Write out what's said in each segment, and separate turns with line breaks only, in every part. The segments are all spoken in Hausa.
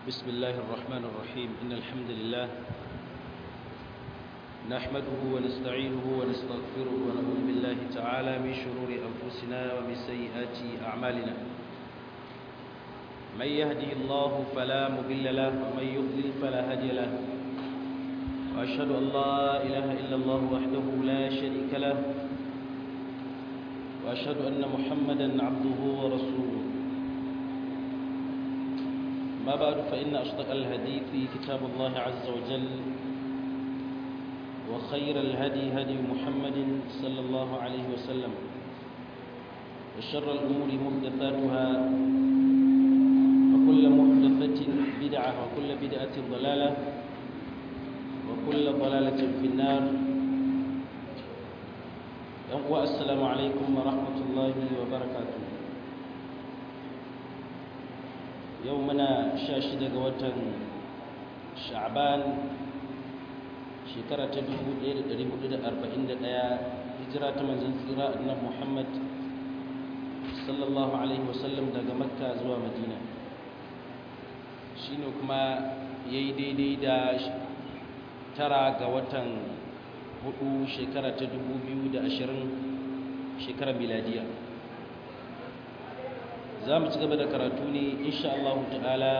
بسم الله الرحمن الرحيم إن الحمد لله نحمده ونستعينه ونستغفره ونعوذ بالله تعالى من شرور أنفسنا ومن سيئات أعمالنا من يهده الله فلا مضل له ومن يضلل فلا هادي له وأشهد أن لا إله إلا الله وحده لا شريك له وأشهد أن محمدا عبده ورسوله ما بعد فإن أصدق الحديث كتاب الله عز وجل وخير الهدي هدي محمد صلى الله عليه وسلم وشر الأمور محدثاتها وكل محدثة بدعة وكل بدعة ضلالة وكل ضلالة في النار السلام عليكم ورحمة الله وبركاته yau muna sha shida ga watan sha'ban shekara ta 1441 hijira ta manzan tsira annan muhammad sallallahu alaihi wasallam daga makka zuwa madina shine kuma ya yi daidai da tara ga watan hudu shekara ta 2020 shekarar miladiya za mu ci gaba da karatu ne insha Allah ta'ala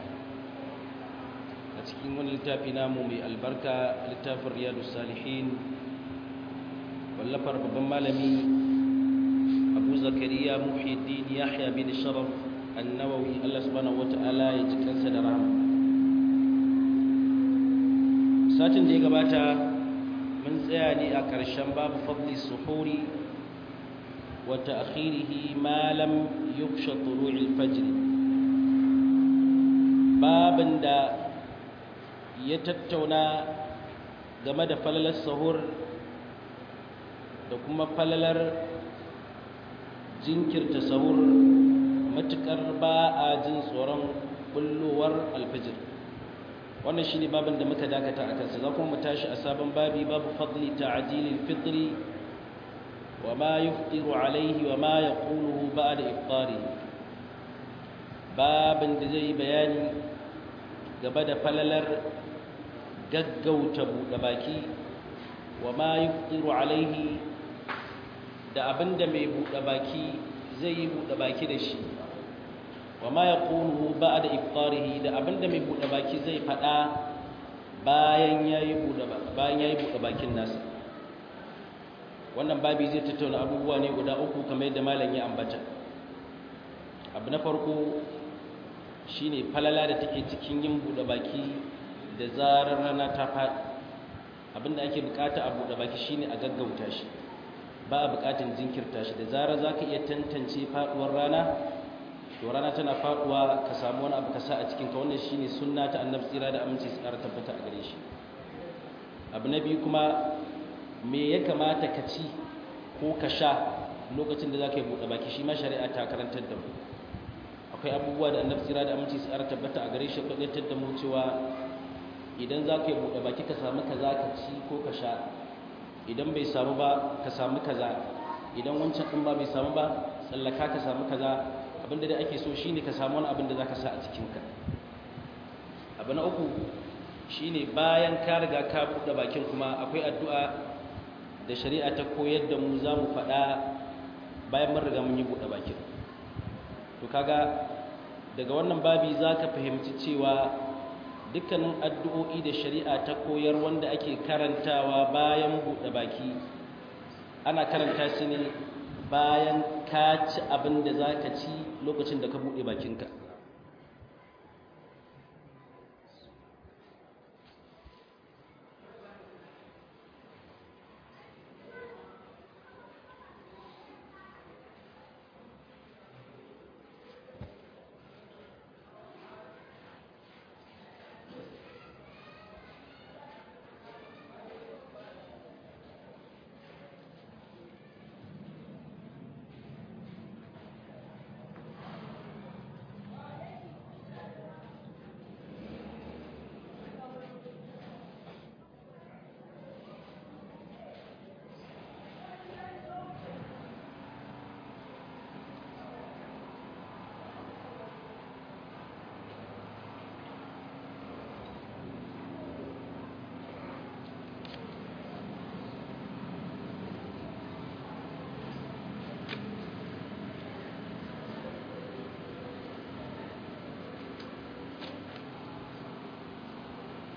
a cikin wani littafi namu mai albarka littafin riyadu salihin wallafar babban malami abu zakariya muhyiddin yahya bin sharaf annawawi Allah subhanahu wata'ala ya ji kansa da rahama satin da ya gabata mun tsaya ne a ƙarshen babu fadli suhuri وتأخيره ما لم يخش طلوع الفجر بابن دا يتتونا game da falalar sahur da kuma falalar jinkirta sahur matukar ba a jin tsoron bullowar alfajir wannan shi ne babin da muka dakata a kansa za kuma mu tashi a sabon babi babu fadli ta'ajilil fitri وما يفطر عليه وما يقوله بعد إفطاره باب زي بياني gaba da falalar gaggauta buɗe baki wa ma yuftiru alaihi da abinda mai buɗe baki zai yi buɗe baki da shi wa ma yaqulu ba'da iftarihi da abinda mai buɗe baki zai faɗa bayan yayi buɗe bayan yayi buɗe bakin nasa wannan babi zai tattauna abubuwa ne guda uku kamar yadda malam ya ambata abu na farko shine falala da take cikin yin bude baki da zarar rana ta faɗi abinda ake bukata a bude baki shine a gaggauta shi ba a bukatun jinkirta shi da zarar zaka iya tantance faduwar rana to rana tana faduwa ka samu wani abu ka sa a cikin ka wannan shine sunna ta annabi tsira da aminci su ƙara tabbata a gare shi abu na biyu kuma me ya kamata ka ci ko ka sha lokacin da za ka yi buɗe baki shi ma shari'a ta karantar da mu akwai abubuwa da annabi tsira da aminci su tabbata a gare shi kwaɗatar da mu cewa idan za ka yi buɗe baki ka samu kaza ka ci ko ka sha idan bai samu ba ka samu kaza idan wancan ɗin ba bai samu ba tsallaka ka samu kaza abinda da ake so shine ka samu wani abin da za ka sa a cikinka abu na uku shine bayan ka riga ka buɗe bakin kuma akwai addu'a da shari'a ta koyar da mu za mu faɗa bayan mun riga mun yi buɗe bakin to kaga daga wannan babi za ka fahimci cewa dukkanin addu'o'i da shari'a ta koyar wanda ake karantawa bayan buɗe baki ana karanta su ne bayan ka ci abin da za ka ci lokacin da ka buɗe bakinka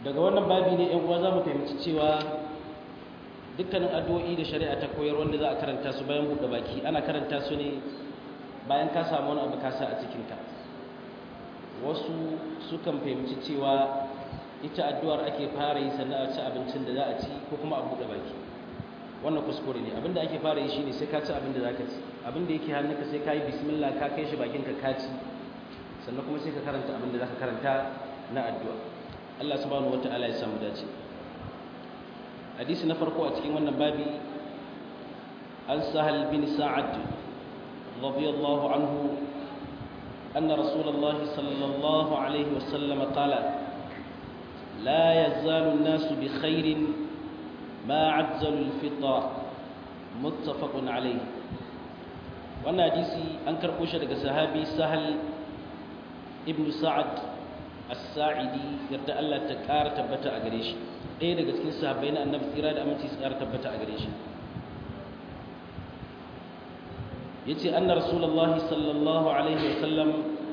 daga wannan babi ne yan uwa za mu fahimci cewa dukkanin addu'o'i da shari'a ta koyar wanda za a karanta su bayan buɗe baki ana karanta su ne bayan ka samu wani abu kasa a cikinka wasu sukan fahimci cewa ita addu'ar ake fara yi sannan a ci abincin da za a ci ko kuma a buɗe baki wannan kuskure ne abinda ake fara yi shine sai ka ci abin da za ka ci abin da yake hannunka sai ka yi bismillah ka kai shi bakinka ka ci sannan kuma sai ka karanta abin da za ka karanta na addu'a Allah subhanahu wata'ala ya samu dace hadisi na farko a cikin wannan babi an sahal bin sa'ad radiyallahu anhu anna rasulullah sallallahu alaihi wasallam qala la yazalu an-nasu bi khairin ma ajjalu al-fitra muttafaqun alayhi wannan hadisi an karbo shi daga sahabi sahal ibn sa'ad as-sa'idi yarda Allah ta ƙara tabbata a gare shi ɗaya daga cikin sahabbai na annabi tsira da aminci su ƙara tabbata a gare shi yace anna rasulullahi sallallahu alaihi wa sallam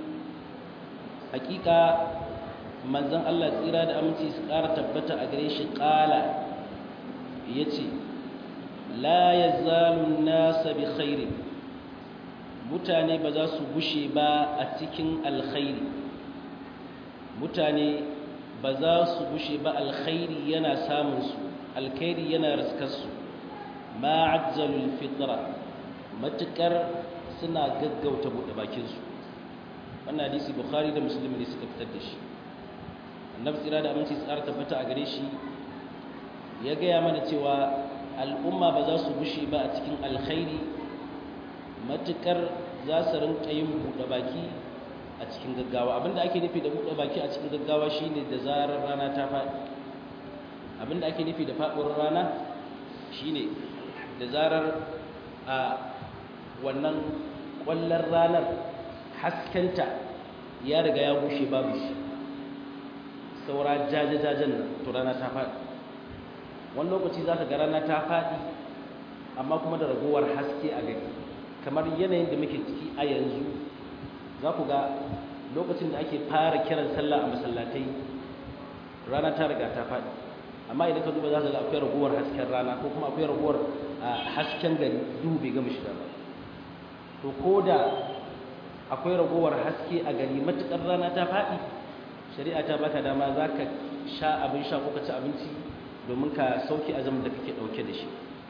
hakika manzon Allah tsira da aminci su ƙara tabbata a gare shi ƙala yace la yazalu an-nas bi khairin mutane ba za su gushe ba a cikin alkhairi mutane ba za su gushe ba alkhairi yana samunsu alkhairi yana riskarsu ma'ajjalul fitra matukar suna gaggauta buɗe bakinsu wannan hadisi bukhari da muslim ne suka fitar da shi annabi tsira da aminci tsara tabbata a gare shi ya gaya mana cewa al'umma ba za su gushe ba a cikin alkhairi matukar za su rinka yin buɗe baki a cikin gaggawa abinda ake nufi da buɗe baki a cikin gaggawa shine da zarar rana ta faɗi abinda ake nufi da faɗuwar rana shine da zarar a wannan ƙwallon ranar haskenta ya riga ya bushe babu shi saura jaje-jajen nan to rana ta faɗi wani lokaci za ka ga rana ta faɗi amma kuma da ragowar haske a gari kamar yanayin da muke ciki a yanzu za ku ga lokacin da ake fara kiran sallah a masallatai rana ta riga ta faɗi amma idan ka duba za ka ga akwai ragowar hasken rana ko kuma akwai ragowar hasken gari duhu bai gama shiga ba to ko da akwai ragowar haske a gari matuƙar rana ta faɗi shari'a ta baka dama za ka sha abin sha ko ka ci abinci domin ka sauke azumin da kake ɗauke da shi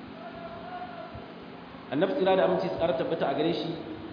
annabi tsira da aminci tsara tabbata a gare shi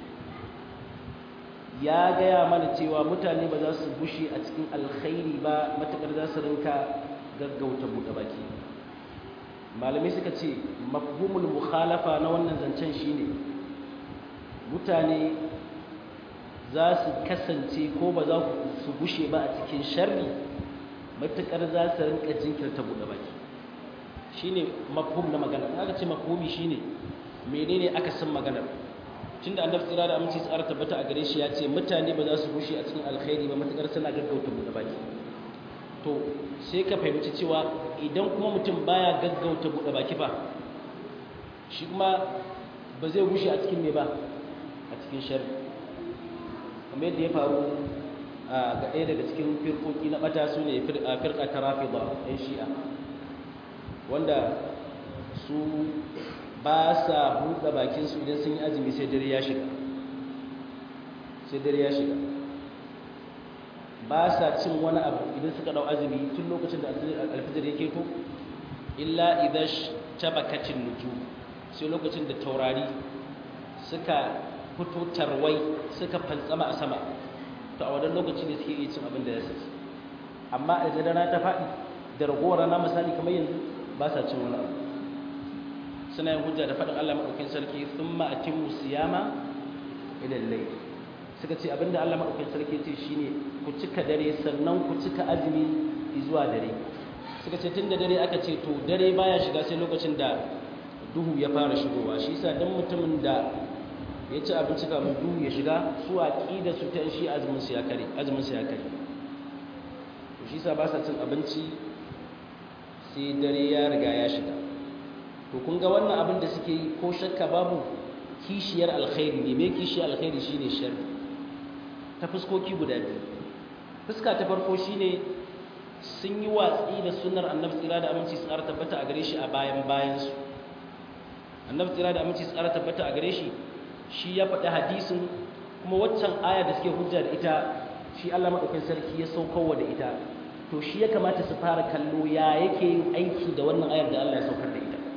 ya gaya mana cewa mutane ba za su bushe a cikin alkhairi ba matakar za su rinka gaggauta buɗe baki malamai suka ce mafhumul mukhalafa na wannan zancen shine mutane za su kasance ko ba za su bushe ba a cikin sharri matakar za su rinka jinkirta buɗe baki shine mafhum na magana aka ce mafhumi shine menene aka san maganar tunda annabi tsira da aminci tsara tabbata a gare shi ya ce mutane ba za su bushe a cikin alkhairi ba matakar suna gaggauta buɗe baki to sai ka fahimci cewa idan kuma mutum baya gaggauta buɗe baki ba shi kuma ba zai bushe a cikin me ba a cikin sharri kamar yadda ya faru ga ɗaya daga cikin firkoki na ɓata su ne firka ta rafida ɗan shi'a wanda su ba sa buɗe bakinsu idan sun yi azumi sai dare ya shiga sai dare ya shiga ba sa cin wani abu idan suka ɗau azumi tun lokacin da alfijar ya keto illa idan tabakacin nuju sai lokacin da taurari suka fito tarwai suka fantsama a sama to a wadannan lokaci ne suke iya cin abin da ya saci amma a rana ta faɗi da ragowar rana misali kamar yanzu ba sa cin wani abu suna yin hujja da faɗin Allah maɗaukin sarki sun ma'atin musiyama idan lai suka ce abinda Allah maɗaukin sarki ce shine ku cika dare sannan ku cika azumi zuwa dare suka ce tun da dare aka ce to dare baya shiga sai lokacin da duhu ya fara shigowa shi yasa dan mutumin da ya ci abinci kafin duhu ya shiga su aqida su ta shi azumin su ya kare azumin su ya kare to shi yasa ba sa cin abinci sai dare ya riga ya shiga to kun ga wannan abin da suke yi ko shakka babu kishiyar alkhairi ne me kishiyar alkhairi shine sharri ta fuskoki guda biyu fuska ta farko shine sun yi watsi da sunnar annabi tsira da aminci tsara tabbata a gare shi a bayan bayansu annabi tsira da aminci tsara tabbata a gare shi shi ya faɗi hadisin kuma waccan aya da suke hujja da ita shi Allah madaukakin sarki ya saukowa da ita to shi ya kamata su fara kallo ya yake yin aiki da wannan ayar da Allah ya saukar da ita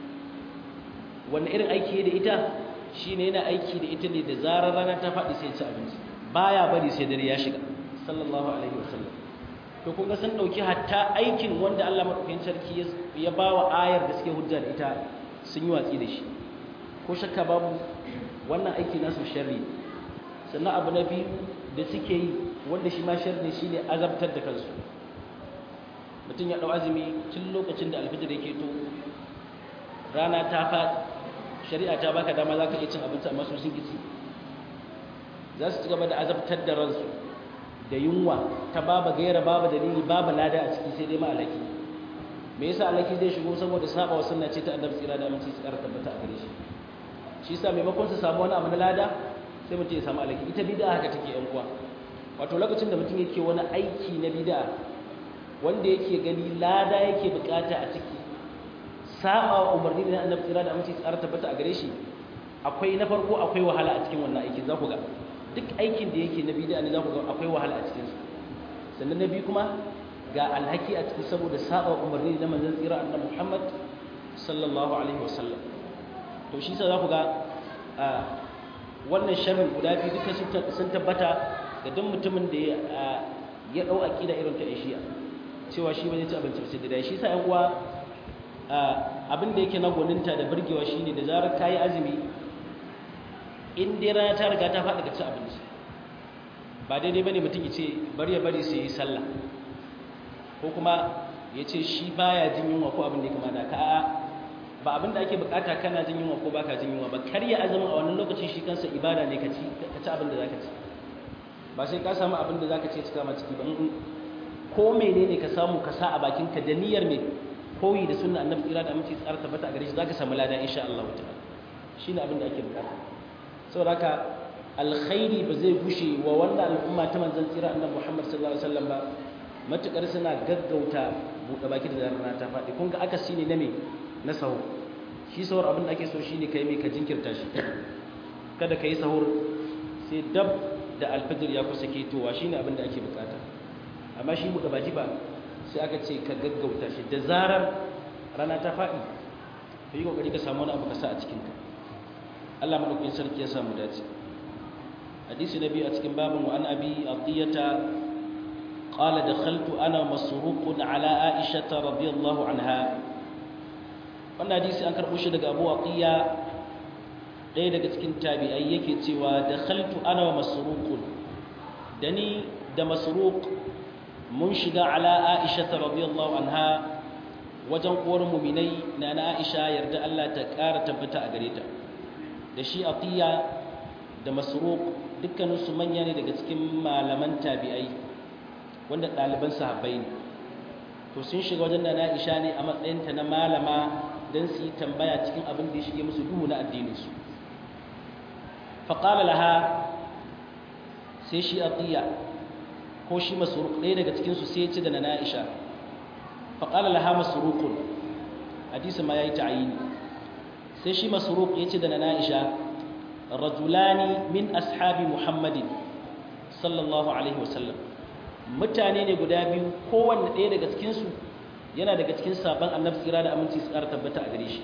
wannan irin aiki da ita shine yana aiki da ita ne da zarar rana ta faɗi sai ci abinci baya bari sai dare ya shiga sallallahu alaihi wasallam to kun ga sun dauki hatta aikin wanda Allah madaukakin sarki ya bawa ayar da suke hujja da ita sun yi watsi da shi ko shakka babu wannan aiki nasu sharri sannan abu na biyu da suke yi wanda shi ma sharri shine azabtar da kansu mutum ya dau azumi tun lokacin da alfijir yake to rana ta faɗi shari'a ta baka dama za ka iya cin abinci amma su sun kici za su ci gaba da azabtar da ransu da yunwa ta baba gaira baba dalili baba lada a ciki sai dai ma alaki me yasa alaki zai shigo saboda saba wa sunna ce ta annabi tsira da aminci su ƙara tabbata a gare shi shi yasa maimakon su samu wani abu na lada sai mutum ya samu alaki ita bid'a haka take yan uwa wato lokacin da mutum yake wani aiki na bid'a wanda yake gani lada yake bukata a ciki saba wa umarni da annabi tsira da aminci tsara tabbata a gare shi akwai na farko akwai wahala a cikin wannan aikin za ku ga duk aikin da yake na bid'a ne za ku ga akwai wahala a cikin su sannan na biyu kuma ga alhaki a ciki saboda saba wa umarni da manzon tsira annabi Muhammad sallallahu alaihi wasallam to shi sa za ku ga wannan sharrin guda biyu duka sun tabbata ga duk mutumin da ya dau aqida irin ta Aisha cewa shi ba zai ci abinci ba sai da shi sa ƴan uwa abin da yake na gwaninta da burgewa shine da zarar ka yi azumi in dai rana ta riga ta faɗi ka ci abinci ba daidai ba ne mutum ya ce bari ya bari sai yi sallah ko kuma ya ce shi baya jin yunwa ko abin da ya kama da ka ba abin da ake bukata kana jin yunwa ko baka jin yunwa ba karya azumin a wannan lokacin shi kansa ibada ne ka ci ka ci abin da zaka ci ba sai ka samu abin da zaka ce cika ma ciki ba ko menene ka samu ka sa a bakinka da niyyar me koyi da sunna annabi tsira da aminci tsara tabbata a gare shi zaka samu lada insha Allah ta'ala shine abin da ake bukata saboda haka alkhairi ba zai gushe wa wannan al'umma ta manzon tsira annabi Muhammad sallallahu alaihi wasallam ba matukar suna gaggauta buɗe baki da rana ta faɗi kun ga akasi ne na me na sahur shi sahur abin da ake so shine kai mai ka jinkirta shi kada ka yi sahur sai dab da alfajir ya kusa ketowa shine abin da ake bukata amma shi buɗe baki ba sai aka ce ka gaggauta shi da zarar rana ta faɗi ka yi ƙoƙari ka samu wani abu ka sa a cikinka Allah maɗaukin sarki ya samu dace hadisi na biyu a cikin babin wa an abi atiyata qala dakhaltu ana masruqun ala aisha radiyallahu anha wannan hadisi an karɓo shi daga Abu Atiya ɗaya daga cikin tabi'ai yake cewa dakhaltu ana wa masruqun dani da masruq mun shiga ala aisha radiyallahu anha wajen uwar muminai na na aisha yarda Allah ta ƙara tabbata a gare ta da shi atiya da masruq dukkanin su manya ne daga cikin malaman tabi'ai wanda ɗaliban sahabbai ne to sun shiga wajen na aisha ne a matsayinta na malama don su yi tambaya cikin abin da ya shige musu duhu na addininsu faƙala laha sai shi atiya ko shi masruq ɗaya daga cikinsu sai ya ce da na Aisha faƙala laha masruqun hadisi ma yayi ta'ayini sai shi masruq ya ce da na Aisha rajulani min ashabi Muhammadin sallallahu alaihi wasallam mutane ne guda biyu kowanne ɗaya daga cikinsu yana daga cikin sabon annabi tsira da aminci su ƙara tabbata a gare shi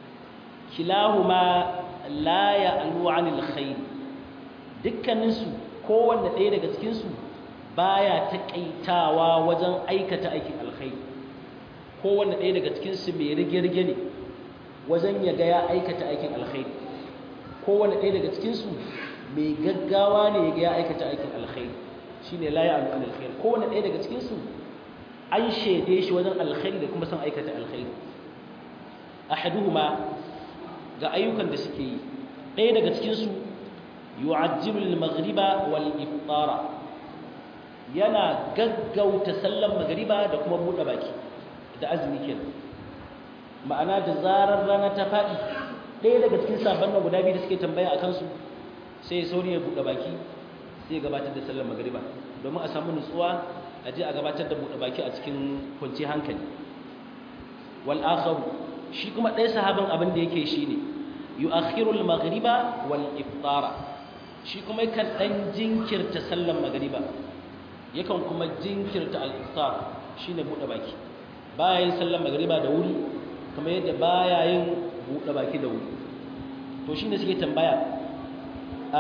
kilahuma la ya'lu 'anil khair dukkaninsu kowanne ɗaya daga cikinsu baya taƙaitawa wajen aikata aikin alkhairi kowanne ɗaya daga cikinsu mai rige-rige ne wajen ya ga ya aikata aikin alkhairi kowanne ɗaya daga cikinsu mai gaggawa ne ya ga ya aikata aikin alkhairi shine la ya'lu 'anil khair kowanne ɗaya daga cikinsu an shaide shi wajen alkhairi da kuma son aikata alkhairi ahaduhuma ga ayyukan da suke yi ɗaya daga cikinsu yu'ajjilu al-maghriba wal iftara yana gaggauta sallan magriba da kuma buɗe baki da azumi kenan ma'ana da zarar rana ta faɗi ɗaya daga cikin sabon nan guda biyu da suke tambaya a kansu sai sauri ya buɗe baki sai ya gabatar da sallan magriba domin a samu nutsuwa a a je a gabatar da buɗe baki a cikin kwanci hankali wal akharu shi kuma ɗaya sahabin abin da yake shine yu'akhiru al maghriba wal iftara shi kuma yakan dan jinkirta sallan magriba yakan kuma jinkirta al iftar shine buɗe baki baya yin sallan magriba da wuri kamar yadda baya yin buɗe baki da wuri to shine suke tambaya a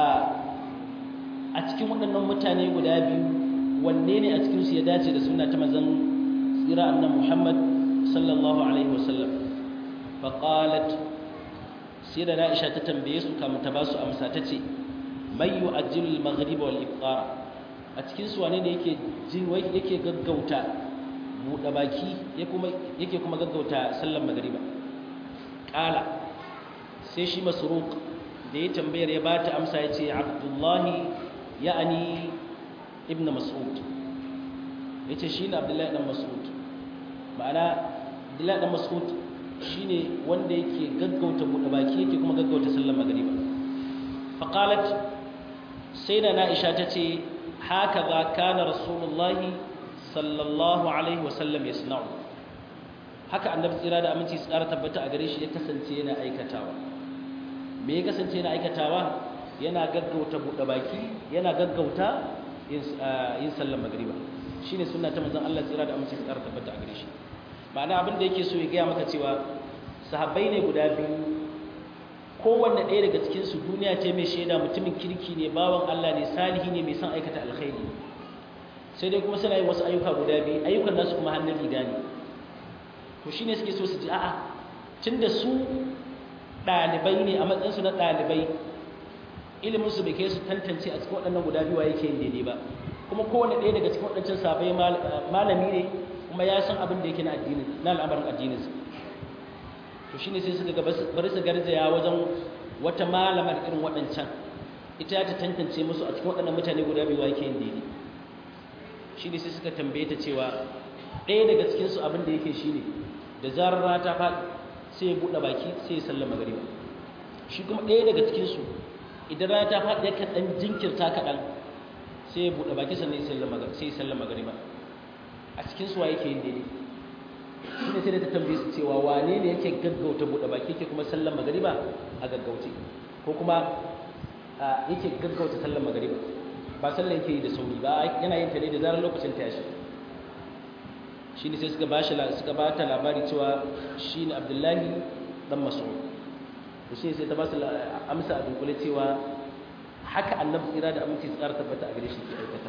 a cikin waɗannan mutane guda biyu wanne ne a cikinsu ya dace da suna ta mazan tsira annan muhammad sallallahu alaihi wasallam faƙalat sai da na'isha ta tambaye su kamun ta ba su amsa ta ce mai yi ajiyar maghariba wal ifkara a cikinsu wane ne yake jin yake gaggauta buɗe baki yake kuma gaggauta sallan maghariba ƙala sai shi masruq da ya tambayar ya ba ta amsa ya ce abdullahi ya'ani ibn mas'ud yace shine abdullahi dan mas'ud ma'ana abdullahi dan mas'ud shine wanda yake gaggauta bude baki yake kuma gaggauta sallar magriba fa qalat sayda aisha tace haka za kana rasulullahi sallallahu alaihi wasallam yasna'u haka annabi tsira da aminci tsara tabbata a gare shi ya kasance yana aikatawa me ya kasance yana aikatawa yana gaggauta bude baki yana gaggauta yin sallar magriba shine sunna ta manzon Allah tsira da amince tsara tabbata a gare shi ma'ana abin da yake so ya gaya maka cewa sahabbai ne guda biyu kowanne ɗaya daga cikin su duniya ce mai shaida mutumin kirki ne bawan Allah ne salihi ne mai son aikata alkhairi sai dai kuma suna yin wasu ayyuka guda biyu ayyukan nasu kuma hannun riga ne to shine suke so su ji a'a tunda su ɗalibai ne a matsayinsu na ɗalibai iliminsu bai kai su tantance a cikin waɗannan guda biyu yake yin daidai ba kuma kowane ɗaya daga cikin waɗancan sabai malami ne kuma ya san abin da yake na addini na al'amarin addininsa to shine sai suka ga bari su garzaya wajen wata malamar irin waɗancan ita ta tantance musu a cikin waɗannan mutane guda biyu yake yin daidai shine sai suka tambaye ta cewa ɗaya daga cikin su abin da yake shine da zarar rana ta faɗi sai ya buɗe baki sai ya sallama magariba shi kuma ɗaya daga cikin su idan rana ta faɗi yakan ɗan jinkirta kaɗan sai ya buɗe baki sannan sai ya sallama magariba a cikin suwa yake yin daidai shi ne sai da ta tambaye su cewa wane ne yake gaggauta buɗe baki yake kuma sallan magariba a gaggauce ko kuma yake gaggauta sallan magariba ba sallan yake yi da sauri ba yana yin ta ne da zarar lokacin ta yashi shi ne sai suka ba suka ba ta labari cewa shi ne abdullahi dan mas'ud to shi sai ta ba su amsa a dunkule cewa haka annabi tsira da aminci tsara tabbata a gare shi ke aikata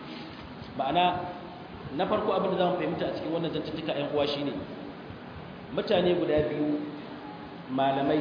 ma'ana na farko abin da za mu fahimta a cikin wannan zantuttuka ‘yan uwa shine mutane guda biyu malamai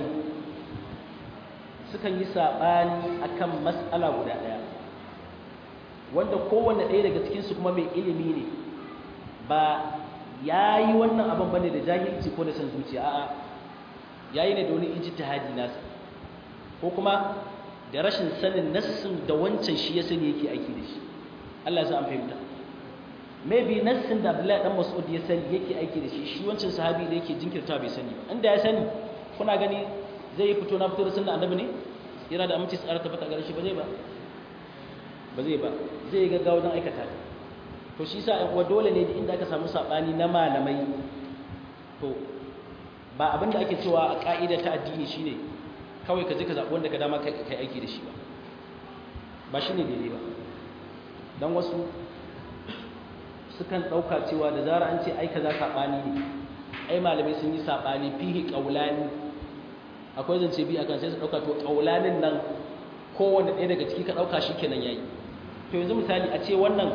sukan yi saɓani akan matsala guda ɗaya wanda kowanne ɗaya daga cikinsu kuma mai ilimi ne ba ya yi wannan abin bane da jahilci ko da san zuciya a'a ya yi ne da wani ijtihadi nasa ko kuma da rashin sanin nassin da wancan shi ya sani yake aiki da shi Allah ya sa an fahimta maybe nassin da Abdullahi dan Mas'ud ya sani yake aiki da shi shi wancan sahabi da yake jinkirta bai sani ba inda ya sani kuna gani zai fito na fito da sunna annabi ne yana da aminci tsara tabbata gare shi ba zai ba ba zai ba zai yi gaggawa don aikata to shi sa uwa dole ne inda aka samu sabani na malamai to ba abin da ake cewa a ka'ida ta addini shine kawai ka je ka zaɓi wanda ka dama kai aiki da shi ba ba shine daidai ba don wasu sukan ɗauka cewa da zara an ce ai kaza saɓani ne ai malamai sun yi saɓani fihi ƙaulani akwai zance bi akan sai su ɗauka to ƙaulanin nan kowanne ɗaya daga ciki ka ɗauka shi kenan yayi to yanzu misali a ce wannan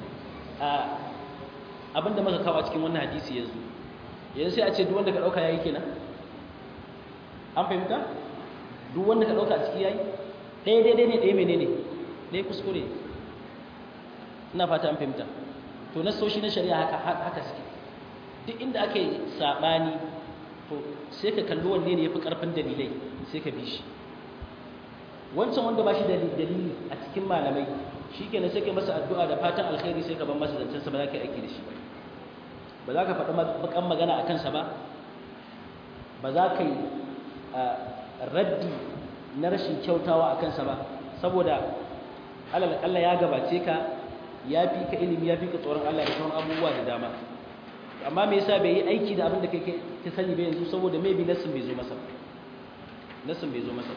abinda muka kawo a cikin wannan hadisi yanzu yanzu sai a ce duk wanda ka ɗauka yayi kenan an fahimta duk wanda ka ɗauka a ciki yayi ɗaya daidai ne ɗaya menene ɗaya kuskure ina fata an fahimta to nasoshi na shari'a haka haka suke duk inda aka yi saɓani to sai ka kalli wanne ne ya fi ƙarfin dalilai sai ka bi shi wancan wanda ba shi da dalili a cikin malamai shi kenan sai ka masa addu'a da fatan alkhairi sai ka ban masa zancensa ba za ka yi aiki da shi ba ba za ka faɗi bakan magana a kansa ba ba za ka yi raddi na rashin kyautawa a kansa ba saboda alal ya gabace ka ya fi ka ilimi ya fi ka tsoron Allah da sauran abubuwa da dama amma me yasa bai yi aiki da abin da kai ka sani ba yanzu saboda maybe nasin bai zo masa nasin bai zo masa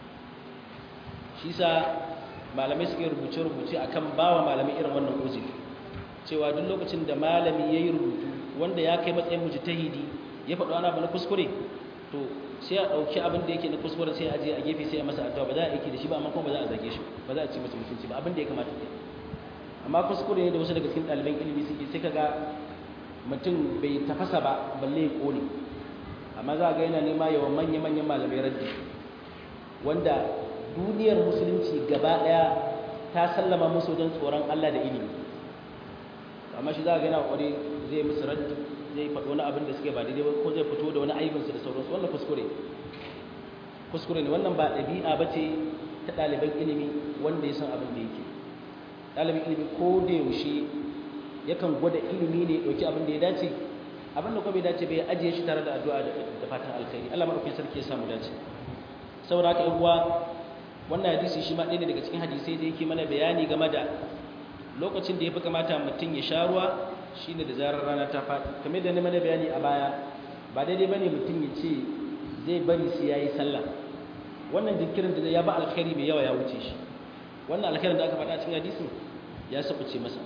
shi sa malamai suka rubuce rubuce akan bawa malamai irin wannan uzuri cewa duk lokacin da malami yayi rubutu wanda ya kai matsayin mujtahidi ya faɗo ana ba na kuskure to sai a ɗauki abin da yake na kuskure sai a je a gefe sai a masa addu'a ba za a aiki da shi ba amma kuma ba za a zage shi ba za a ci masa mutunci ba abin da ya kamata ke amma kuskure ne da wasu daga cikin ɗaliban ilimi suke sai kaga mutum bai tafasa ba balle ya kone amma za ga yana nema yawan manya-manyan malamai raddi wanda duniyar musulunci gaba ɗaya ta sallama musu don tsoron Allah da ilimi amma shi za ga yana ƙware zai musu raddi zai faɗo wani abin da suke ba daidai ba ko zai fito da wani aibinsu da sauransu wannan kuskure kuskure ne wannan ba ɗabi'a ba ce ta ɗaliban ilimi wanda ya san abin da yake ɗalibin ilimi ko da yaushe yakan gwada ilimi ne ɗauki abin da ya dace abin da kuma bai dace bai ajiye shi tare da addu'a da fatan alkhairi Allah madaukakin sarki ya samu dace saboda haka uwa wannan hadisi shi ma ɗaya ne daga cikin hadisai da yake mana bayani game da lokacin da ya fi kamata mutum ya sha ruwa shine da zarar rana ta faɗi kamar da na mana bayani a baya ba daidai bane mutum ya ce zai bari sai yayi sallah wannan jinkirin da ya ba alkhairi mai yawa ya wuce shi wannan alkhairin da aka faɗa cikin hadisin ya sabuce masa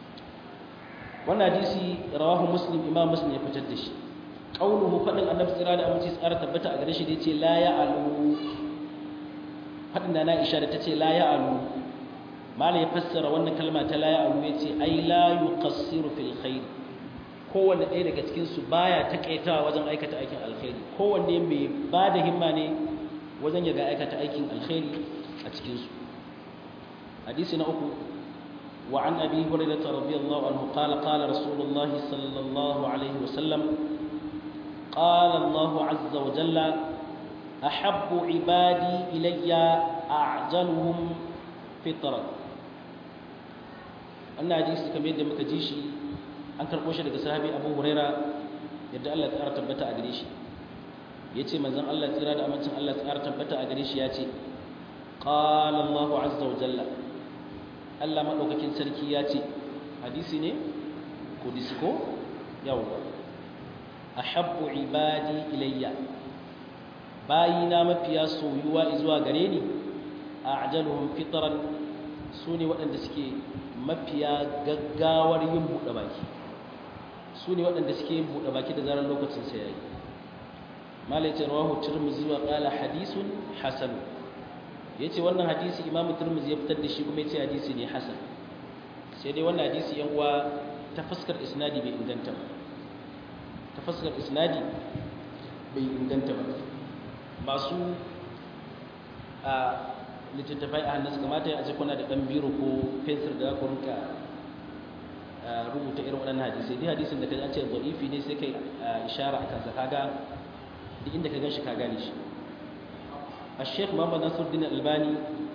wannan hadisi rawahu muslim imam muslim ya fitar da shi qauluhu fadin annabi tsira da aminci tsara tabbata a gare shi da yace la ya'alu fadin da na isha da tace la ya'alu malai ya fassara wannan kalma ta la ya'alu yace ai la yuqassiru fil khair kowanne ɗaya daga cikin su baya takaitawa wajen aikata aikin alkhairi kowanne mai ba da himma ne wajen ya ga aikata aikin alkhairi a cikin su hadisi na uku وعن أبي هريرة رضي الله عنه قال قال رسول الله صلى الله عليه وسلم قال الله عز وجل أحب عبادي إلي أعجلهم فطرا أن حديث كم يد مكجيشي أن كربوش لك صحابي أبو هريرة يد الله تعالى تبتا أغريشي yace manzon Allah tsira da amincin Allah tsara tabbata a gare shi yace qala Allahu azza wa jalla Allah maɗaukakin sarki ya ce hadisi ne ko disko yawwa a habbu ibadi ilayya bayina mafiya soyuwa zuwa gare ni a ajaluhun fitaran su ne waɗanda suke mafiya gaggawar yin buɗe baki su ne waɗanda suke yin buɗe baki da zarar lokacin sa yayi malai ce rawahu tirmidhi wa qala hadisun hasan ya ce wannan hadisi imamu turmuzi ya fitar da shi kuma ya ce hadisi ne hasan sai dai wannan hadisi yan uwa ta fuskar isnadi bai inganta ba ta fuskar isnadi bai inganta ba masu a littattafai a hannun su kamata ya aje kuna da ɗan biro ko fensir da ku rinka rubuta irin waɗannan hadisai dai hadisin da ka ce za'ifi ne sai kai ishara a kansa kaga duk inda ka gan shi ka gane shi الشيخ محمد نصر الدين الألباني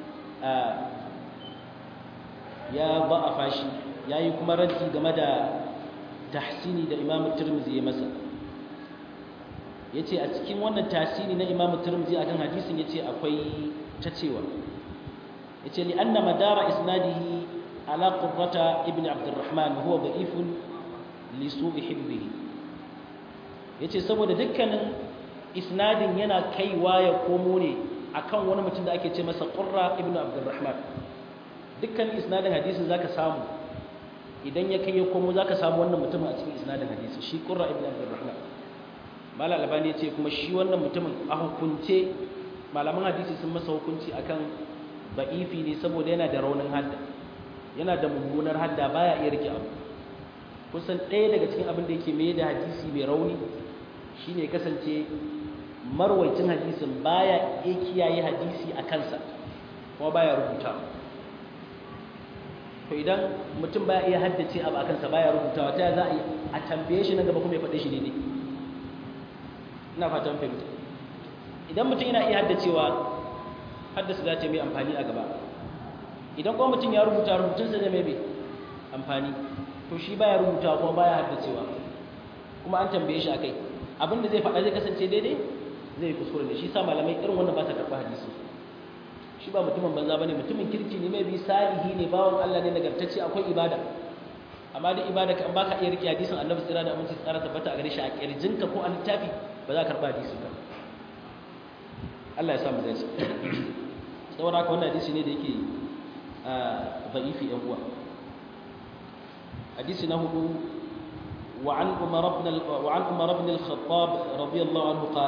يا ضعف شي yayi kuma raddi game da tahsini da Imam Tirmidhi ya masa yace a cikin wannan tahsini na Imam Tirmidhi akan hadisin yace akwai ta cewa yace li anna madara isnadihi ala qurrata ibn Abdurrahman huwa da'ifun li su'i hibbihi yace saboda dukkanin isnadin yana kaiwa ya komo ne akan wani mutum da ake ce masa qurra ibnu abdurrahman dukkan isnadin hadisin zaka samu idan ya kai ya komo zaka samu wannan mutumin a cikin isnadin hadisi shi qurra ibnu abdurrahman malal albani ya ce kuma shi wannan mutumin a hukunce malaman hadisi sun masa hukunci akan ba'ifi ne saboda yana da raunin hadda yana da mummunar hadda baya iya rike abu kusan ɗaya daga cikin abin da yake mai da hadisi mai rauni shine kasance marwaicin hadisin baya iya kiyaye hadisi a kansa kuma baya rubuta to idan mutum baya iya haddace abu a kansa baya rubutawa ta za a yi a tambaye shi nan gaba kuma ya faɗe shi daidai ina fatan fahimta idan mutum yana iya haddacewa haddasa za ta mai amfani a gaba idan kuma mutum ya rubuta rubutunsa zai mai amfani to shi baya rubutawa kuma baya haddacewa kuma an tambaye shi akai abin da zai faɗa zai kasance daidai zai yi kuskure da shi sa malamai irin wannan ba sa karɓa hadisi shi ba mutumin banza bane mutumin kirki ne mai bi salihi ne bawon Allah ne nagartacce akwai ibada amma duk ibada kan baka iya rike hadisin Annabi tsira da aminci tsara tabbata a gare shi a kirjinka ko a littafi ba za ka karba hadisin ba Allah ya sa mu dace saboda haka wannan hadisi ne da yake da'ifi ɗan uwa hadisi na hudu وعن عمر بن وعن عمر بن الخطاب رضي الله عنه قال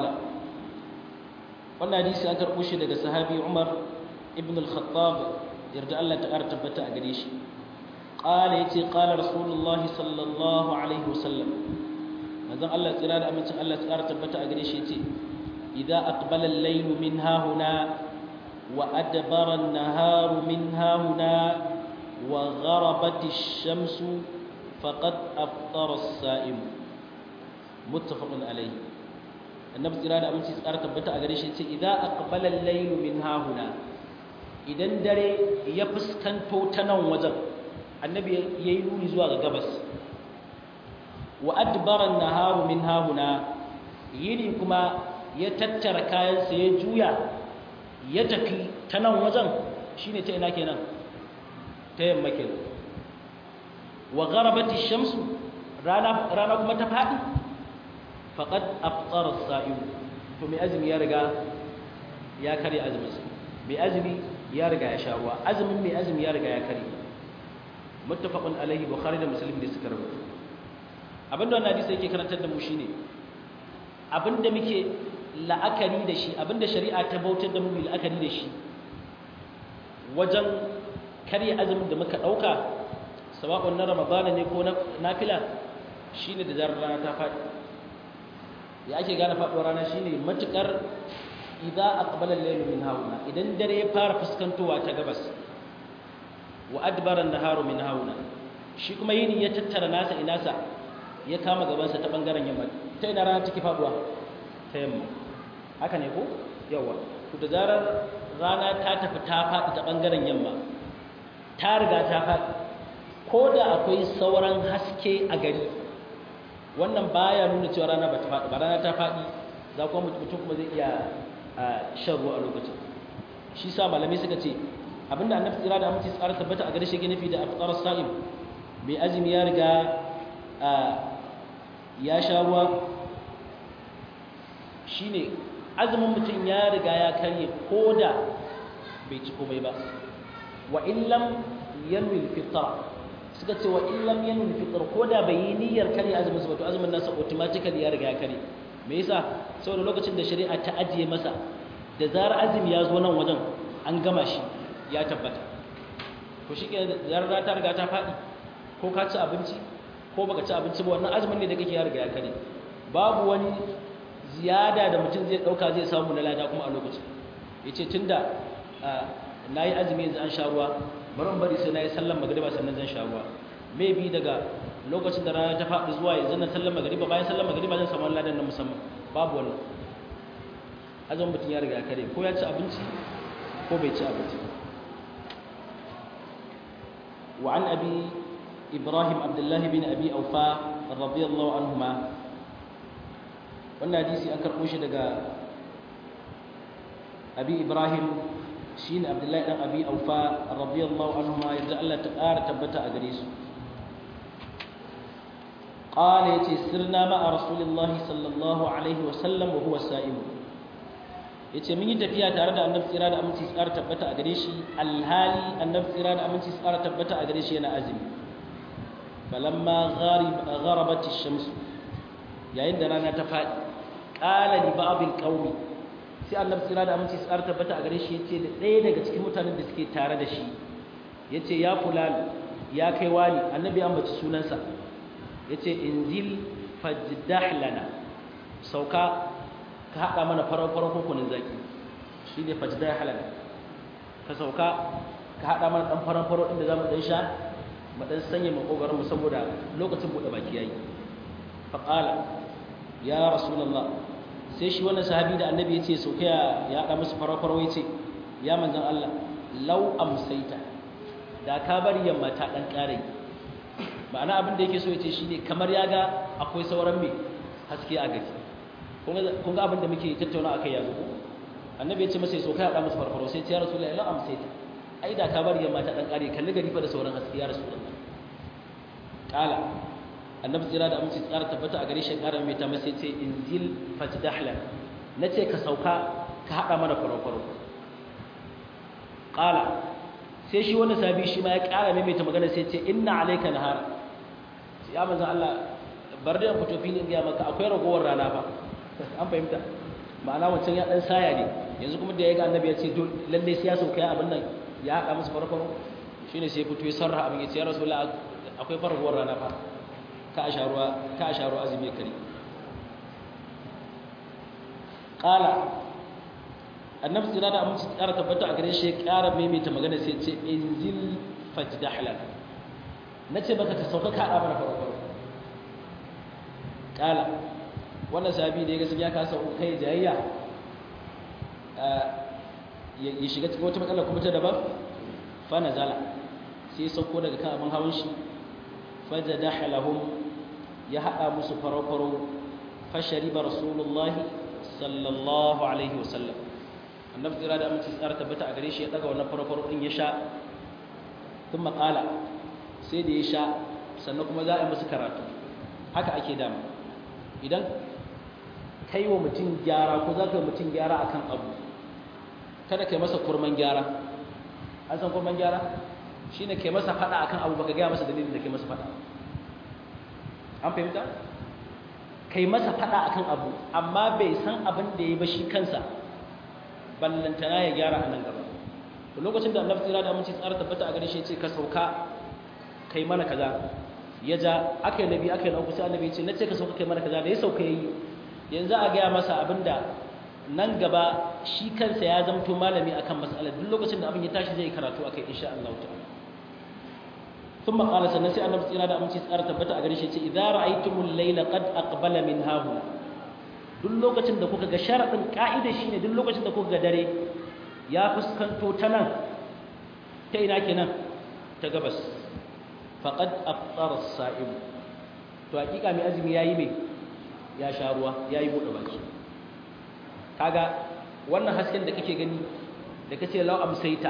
wannan hadisi an karɓo shi daga sahabi Umar ibn al-Khattab yarda Allah ta ƙara tabbata a gare shi qala yace qala rasulullah sallallahu alaihi wasallam manzon Allah tsira da amincin Allah ta ƙara tabbata a gare shi yace idza aqbala al-layl min hahuna wa adbara an-nahar min hahuna wa gharabat ash-shamsu faqad aftara as-sa'im muttafaqun alayhi annabi tsira da aminci tsara tabbata a gare shi ce idan aqbala al-layl min hahuna idan dare ya fuskanto ta nan wajen annabi yayi nuni zuwa ga gabas wa adbara an-naharu min hahuna yini kuma ya tattara kayansa ya juya ya tafi ta nan wajen shine ta ina kenan ta yamma kenan wa gharabat ash-shamsu rana rana kuma ta fadi faqad afṭara as-sa'im to mai azumi ya riga ya kare azumin sa mai azumi ya riga ya sha ruwa azumin mai azumi ya riga ya kare muttafaqun alaihi bukhari da muslim da suka rubuta abinda wannan hadisi yake karantar da mu shine abinda muke la'akari da shi abinda shari'a ta bautar da mu mu la'akari da shi wajen kare azumin da muka dauka sawa'un na ramadana ne ko na nafila shine da zarar rana ta faɗi ya ake gane faɗuwar rana shine matukar idza aqbala al-layl min hauna idan dare ya fara fuskantowa ta gabas wa adbara an-naharu min hauna shi kuma yini ya tattara nasa inasa ya kama gaban sa ta bangaren yamma ta ina rana take faduwa ta yamma haka ne ko yawa to da zarar rana ta tafi ta faɗi ta bangaren yamma ta riga ta faɗi ko da akwai sauran haske a gari wannan baya nuna cewa rana ba ta faɗi ba rana ta faɗi za kuma mutum kuma zai iya shan ruwa a lokacin shi sa malamai suka ce abinda annabi tsira da aminci tsara tabbata a gare shi ke nufi da afqar sa'im mai azumi ya riga ya sha ruwa shine azumin mutum ya riga ya karye ko da bai ci komai ba wa illam yanwi fitra suka ce wa illam yanwi fitr ko da bai yi niyyar kare azumin sa ba to azumin nasa automatically ya riga ya kare me yasa saboda lokacin da shari'a ta ajiye masa da zarar azumi ya zo nan wajen an gama shi ya tabbata to shi ke zarar ta riga ta faɗi ko ka ci abinci ko baka ci abinci ba wannan azumin ne da kake ya riga ya kare babu wani ziyada da mutum zai ɗauka zai samu na lada kuma a lokacin yace tunda na yi azumi yanzu an sha ruwa bari in bari sai na yi sallan magariba sannan zan sha ruwa maybe daga lokacin da rana ta faɗi zuwa yanzu na sallan magariba bayan sallan magariba zan samu ladan na musamman babu wannan azumin mutum ya riga kare ko ya ci abinci ko bai ci abinci wa an abi ibrahim abdullah bin abi aufa radiyallahu anhuma wannan hadisi an karɓo shi daga abi ibrahim shine abdullahi dan abi aufa radiyallahu anhuma yadda Allah ta ƙara tabbata a gare su qala yace sirna ma'a rasulillahi sallallahu alaihi wa sallam wa huwa sa'im yace mun yi tafiya tare da annabi tsira da aminci tsara tabbata a gare shi alhali annabi tsira da aminci tsara tabbata a gare shi yana azumi falamma gharib gharabat ash-shams yayin da rana ta fadi qala li ba'd al-qawmi sai annabi tsira da aminci tsara tabbata a gare shi yace da ɗaya daga cikin mutanen da suke tare da shi yace ya fulan ya kai wani annabi an bace sunansa yace inzil fajdah lana sauka ka hada mana farar farar kokunin zaki shine fajdah lana ka sauka ka hada mana dan farar farar inda zamu dan sha mu dan sanya makogarin mu saboda lokacin bude baki yayi fa qala ya rasulullah sai shi wannan sahabi da annabi ya ce sauke ya haɗa musu farau-farau ya ce ya manzan Allah lau amsaita da ka bari yamma ta ɗan ƙarai ma'ana abin da yake so ya ce shi ne kamar ya ga akwai sauran mai haske a gari kun ga abin da muke tattauna a kai yanzu annabi ya ce masa so kai hada musu farfaro sai ya rasulullahi la amsaita ai da ka bari yamma ta dan kare kalli gari fa da sauran haske ya rasulullahi kala annabi tsira da aminci tsara tabbata a gare shi ƙara mai ta masa ce inzil fajdahla nace ka sauka ka hada mana farfaro kala sai shi wani sabi shi ma ya ƙara mai ta magana sai ce inna alayka nahara ya manzon Allah bar da fito filin ga maka akwai ragowar rana fa an fahimta ma'ana wancan ya dan saya ne yanzu kuma da ya ga annabi ya ce lalle sai ya sauka ya abin nan ya haɗa musu farfaro shine sai fito ya sarra abin ya ce ya rasulullah akwai farkowar rana fa ka a sharuwa ka a sharuwa azumi kare qala annabi tsira da amince tsara tabbata a gare shi ya ƙara maimaita magana sai ce inzil fajdahlan nace baka ka sauka ka haɗa mana farfaro qala wannan sahabi da ya ga ya kasa kai jayayya ya shiga cikin wata matsala kuma ta daban fa nazala sai sauko daga kan abin hawan shi fajadaha lahum ya hada musu farau-farau fashariba rasulullahi sallallahu alaihi wasallam annabi tsira da aminci tsara tabbata a gare shi ya daga wannan farau-farau din ya sha tun makala sai da ya sha sannan kuma za a yi musu karatu haka ake dama idan kai wa mutum gyara ko za ka yi mutum gyara akan abu kada kai masa kurman gyara an san kurman gyara shine kai masa fada akan abu baka gaya masa dalilin da kai masa fada an fahimta kai masa fada akan abu amma bai san abin da ya ba shi kansa ballantana ya gyara a nan gaba to lokacin da annabi tsira da aminci tsara tabbata a gare shi ce ka sauka kai mana kaza ya ja aka yi nabi aka yi na uku sai annabi ya ce na ce ka sauka kai mana kaza da ya sauka yayi yanzu a gaya masa abinda nan gaba shi kansa ya zamto malami akan mas'alar duk lokacin da abin ya tashi zai karatu akai insha Allah ta'ala thumma qala sannan sai annabi tsira da aminci tsara tabbata a gare shi ce idza ra'aytumul layla qad aqbala min hahuna duk lokacin da kuka ga sharadin ka'ida shine duk lokacin da kuka ga dare ya fuskanto ta nan ta ina kenan ta gabas faqad aftara as-sa'im to hakika mai azumi yayi me ya sha ruwa yayi bude baki kaga wannan hasken da kake gani da kace law amsaita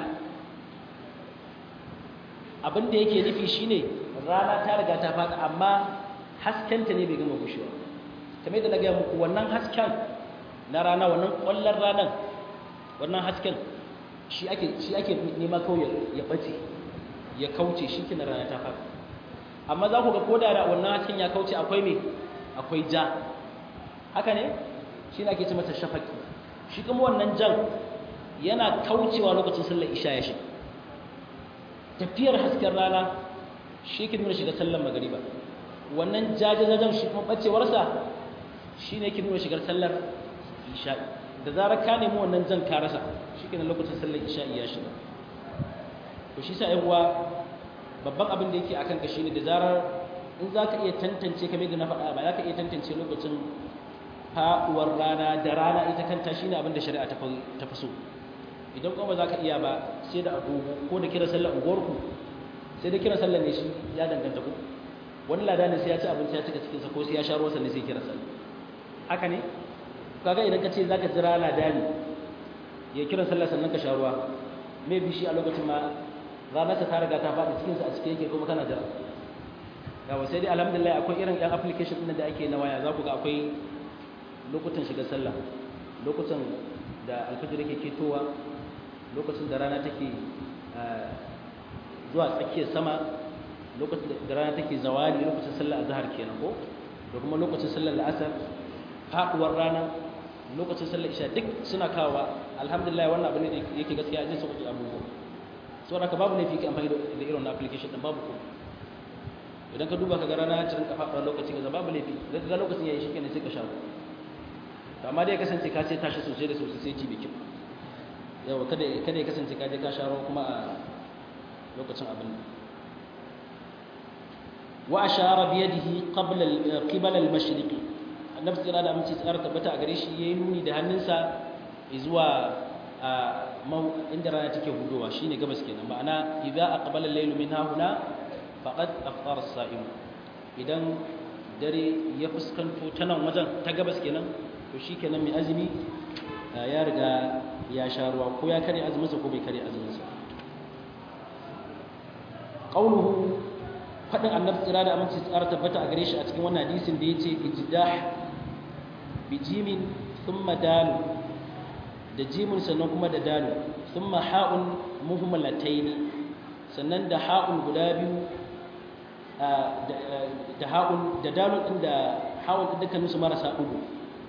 abin da yake nufi shine rana ta riga ta fada amma haskenta ne bai gama gushewa kamar da na ga muku wannan hasken na rana wannan kwallon ranan wannan hasken shi ake shi ake nema kawai ya bace ya kauce shi kina rana ta fada amma za ku ga koda da wannan hasken ya kauce akwai me akwai ja haka ne shi ne ake ce mata shafaki shi kuma wannan jan yana kaucewa lokacin sallar isha ya shiga tafiyar hasken rana shi ke nuna shiga sallar magariba wannan jajajajen shi kuma bacewarsa shi ne ke nuna shigar sallar isha da zarar ka nemi wannan jan ka rasa shi ke lokacin sallar isha ya shiga to shi sa uwa babban abin da yake akan ka shine da zarar in za ka iya tantance kamar da na faɗa ba za ka iya tantance lokacin faɗuwar rana da rana ita kanta shi ne abinda shari'a ta fi so idan kuma za ka iya ba sai da agogo ko da kira sallar unguwarku sai da kira sallar ne shi ya danganta ku wani lada ne sai ya ci abinci ya cika cikinsa ko sai ya sha ruwa sannan sai kira sallar haka ne kaga idan ka ce za ka jira lada ne ya kira sallar sannan ka sha ruwa mai bishi a lokacin ma ranarsa ta riga ta faɗi cikinsa a cikin yake kuma kana jira yawa sai dai alhamdulillah akwai irin yan application ɗin da ake na waya za ku ga akwai lokutan shiga sallah lokutan da alfajir yake ketowa lokacin da rana take zuwa tsakiyar sama lokacin da rana take zawali lokacin sallah azhar kenan ko da kuma lokacin sallar la'asar faduwar rana lokacin sallar isha duk suna kawowa alhamdulillah wannan abu ne da yake gaskiya zai sauƙi abubuwa saboda ka babu laifi ka amfani da irin wannan application din babu ko idan ka duba ka ga rana ta rinka faɗuwa lokacin ga babu laifi da ga lokacin yayi shikenan sai ka sha to amma dai ya kasance ka ce tashi sosai da sosai sai ci bikin yawa kada kada ya kasance ka je ka sha ruwa kuma a lokacin abin wa ashara bi yadihi qabla qibala al-mashriq annabi tsira da aminci tsara tabbata a gare shi yayi nuni da hannunsa zuwa inda rana take hudowa shine gabas kenan ma'ana idza aqbala al-laylu min hahuna faqad aftara as-sa'im idan dare ya fuskanto ta nan wajen ta gabas kenan to shikenan mai azumi ya riga ya sha ruwa ko ya kare azuminsa ko bai kare azuminsa qauluhu fadin annabi tsira da aminci tsara tabbata a gare shi a cikin wannan hadisin da yace ijdah bi jimin thumma dalu da jimin sannan kuma da dalu thumma ha'un muhmalataini sannan da ha'un guda biyu da ha'un da dalun din da ha'un din dukkanin su marasa dugu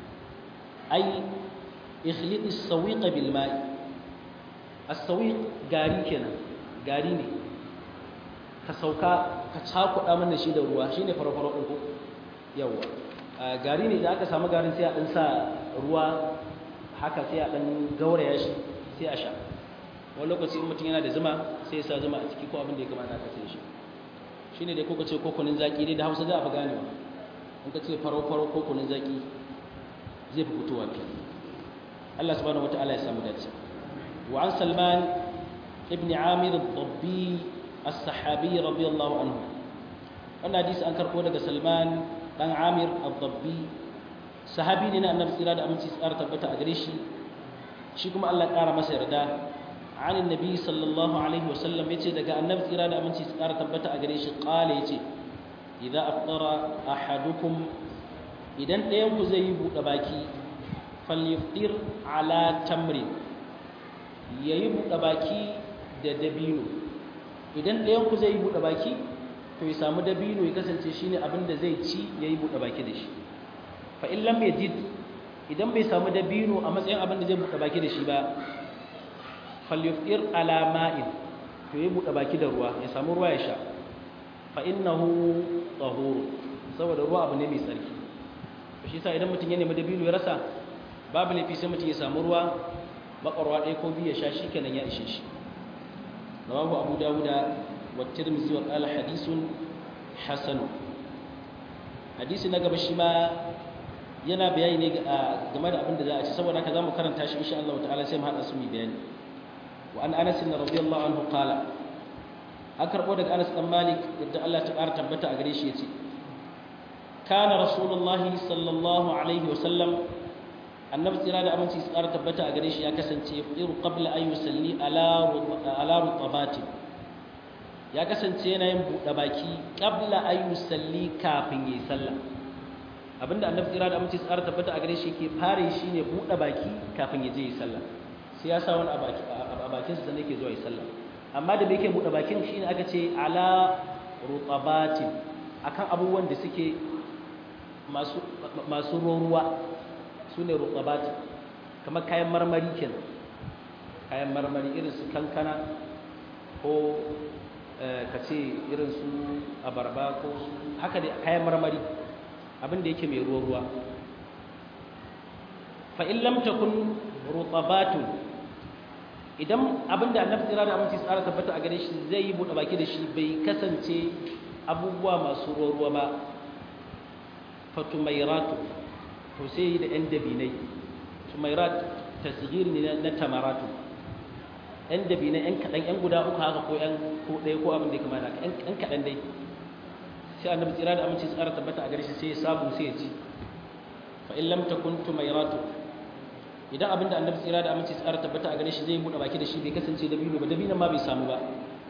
ai ikhliti as-sawiq bil ma'i as-sawiq gari kenan gari ne ka sauka ka cakuɗa mana shi da ruwa shine farfaro ɗin ko yawa gari ne da aka samu garin sai a ɗan sa ruwa haka sai a ɗan gauraya shi sai a sha wani lokaci in mutum yana da zuma sai ya sa zuma a ciki ko abin da ya kamata ka sai shi shine dai kuka ce ko kunun zaki dai da Hausa za a fi ganewa in ka ce faro faro ko kunun zaki zai fi fitowa fi Allah subhanahu wataala ya samu dace wa an Salman ibn Amir ad-Dabbi الصحابي رضي الله عنه wannan hadisi an karbo daga Salman dan Amir al-Dabbi sahabi ne na Annabi tsira da aminci tsara tabbata a gare shi shi kuma Allah ƙara masa yarda an annabi sallallahu alaihi wasallam yace daga Annabi tsira da aminci tsara tabbata a gare shi qala yace idza aftara ahadukum idan ɗayan ku zai yi buɗe baki falyuftir ala tamrin yayi buɗe baki da dabino idan ɗayan ku zai yi buɗe baki to ya samu dabino ya kasance shine abin da zai ci ya yi buɗe baki da shi fa in lam yajid idan bai samu dabino a matsayin abin da zai buɗe baki da shi ba falyufir ala ma'in to ya buɗe baki da ruwa ya samu ruwa ya sha fa innahu tahur saboda ruwa abu ne mai tsarki to shi yasa idan mutum ya nemi dabino ya rasa babu laifi sai mutum ya samu ruwa makwarwa ɗaya ko biyu ya sha shikenan ya ishe shi رواه أبو داود والترمذي وقال حديث حسن حديث نقب الشما yana bayani ne game da abin da za a ci saboda haka zamu karanta shi insha Allah ta'ala sai mu hada su mu bayani wa an Anas radiyallahu anhu qala an karbo daga Anas dan Malik yadda Allah ta ƙara tabbata a gare shi yace kana rasulullahi sallallahu alaihi wa sallam annabi tsira da aminci su ƙara tabbata a gare shi ya kasance iru qabla an yusalli ala rutabati ya kasance yana yin buɗe baki qabla an yusalli kafin yi sallah abinda annabi tsira da aminci su ƙara tabbata a gare shi ke fare shi ne buɗe baki kafin ya je yi sallah sai ya sa wani a bakin sa sannan yake zuwa yi sallah amma da bai ke buɗe bakin shine aka ce ala rutabati akan abubuwan da suke masu masu ruwa su ne rukabati kamar kayan marmari kenan kayan marmari irin su kankana ko ka ce irin su abarba ko haka da kayan marmari abin da yake mai ruwa-ruwa fa'in lamta kun rukabatun idan abin da annabi tsira da aminci tsara tabbata a gare shi zai yi buɗe baki da shi bai kasance abubuwa masu ruwa-ruwa ba fatumairatu to sai yi da 'yan dabinai tumairat tasgir ne na tamaratu 'yan dabinai 'yan kaɗan 'yan guda uku haka ko 'yan ko ɗaya ko abin da ya kamata 'yan kaɗan dai sai annabi tsira da aminci tsara tabbata a gare shi sai ya samu sai ya ci fa in lam takun tumairatu idan abin da annabi tsira da aminci tsara tabbata a gare shi zai buɗe baki da shi bai kasance dabino ba dabinon ma bai samu ba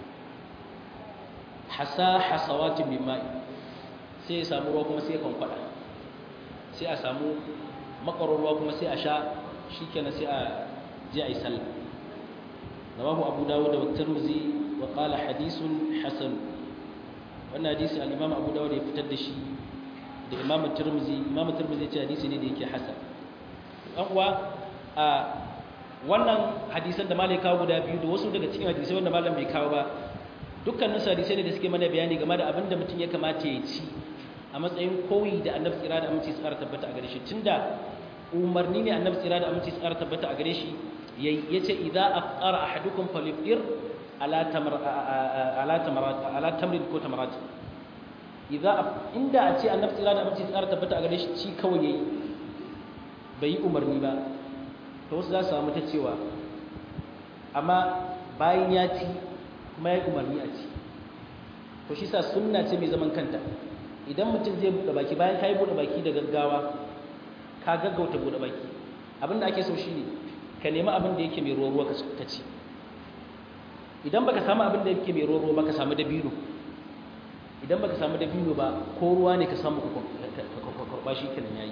hasa hasawatin min ma'i sai ya samu ruwa kuma sai ya kwankwada sai a samu makararwa kuma sai a sha shi kenan sai a je a yi sallah rawahu abu dawud da tirmidhi wa qala hadithun hasan wannan hadisi al-imam abu dawud ya fitar da shi da imam tirmidhi imam tirmidhi ya ce hadisi ne da yake hasan dan uwa a wannan hadisan da malai kawo guda biyu da wasu daga cikin hadisai wanda malam bai kawo ba dukkanin su hadisai ne da suke mana bayani game da abin da mutum ya kamata ya ci a matsayin koyi da annabi tsira da aminci tsara tabbata a gare shi tunda umarni ne annabi tsira da aminci tsara tabbata a gare shi yace idza afqara ahadukum falyfir ala tamar ala tamarat ala tamrin ko tamarat idza inda a ce annabi tsira da aminci tsara tabbata a gare shi ci kawai yayi bai yi umarni ba to wasu za su samu ta cewa amma bayan ya ci kuma ya umarni a ci to shi sa sunna ce mai zaman kanta idan mutum zai buɗe baki bayan ka yi buɗe baki da gaggawa ka gaggauta buɗe baki abinda ake so shi ne ka nemi abin da yake mai ruwa ruwa ka ci idan baka samu abin da yake mai ruwa ruwa ba ka samu dabino idan baka samu dabino ba ko ruwa ne ka samu ka karba shi kenan yayi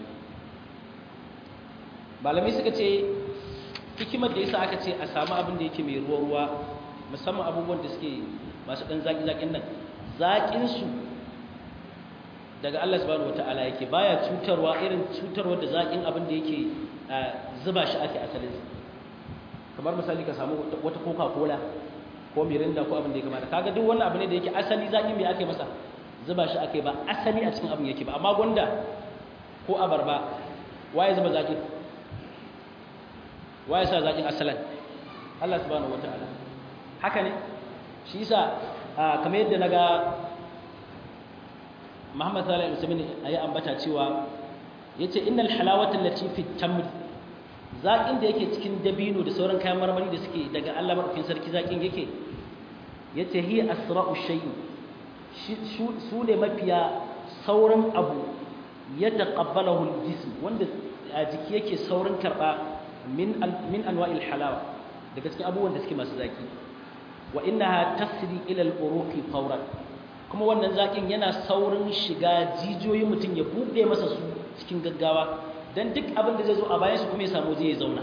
malamai suka ce hikimar da yasa aka ce a samu abin da yake mai ruwa ruwa musamman abubuwan da suke masu dan zaki zakin nan zakin su daga Allah subhanahu wataala yake baya cutarwa irin cutarwar da zakin abin da yake zuba shi ake asalin kamar misali ka samu wata coca-cola ko mirinda ko abin da ya kamata kaga duk wannan abu ne da yake asali zaki me ake masa zuba shi ake ba asali a cikin abin yake ba amma gonda ko abarba waye zuba zaki waye sa zakin asalan Allah subhanahu wataala haka ne shi yasa kamar yadda naga Muhammad sallallahu alaihi wasallam ayi ambata cewa yace innal halawata allati fi tamr zakin da yake cikin dabino da sauran kayan marmari da suke daga Allah madaukakin sarki zakin yake yace hi asra'u shay'in su ne mafiya sauran abu ya taqabbalahu al-jism wanda a jiki yake saurin karba min min anwa'il halawa daga cikin abubuwan da suke masu zaki wa innaha tasri ila al-uruqi fawran kuma wannan zakin yana saurin shiga jijiyoyin mutum ya bude masa su cikin gaggawa dan duk abin da zai zo a bayan su kuma ya samu zai zauna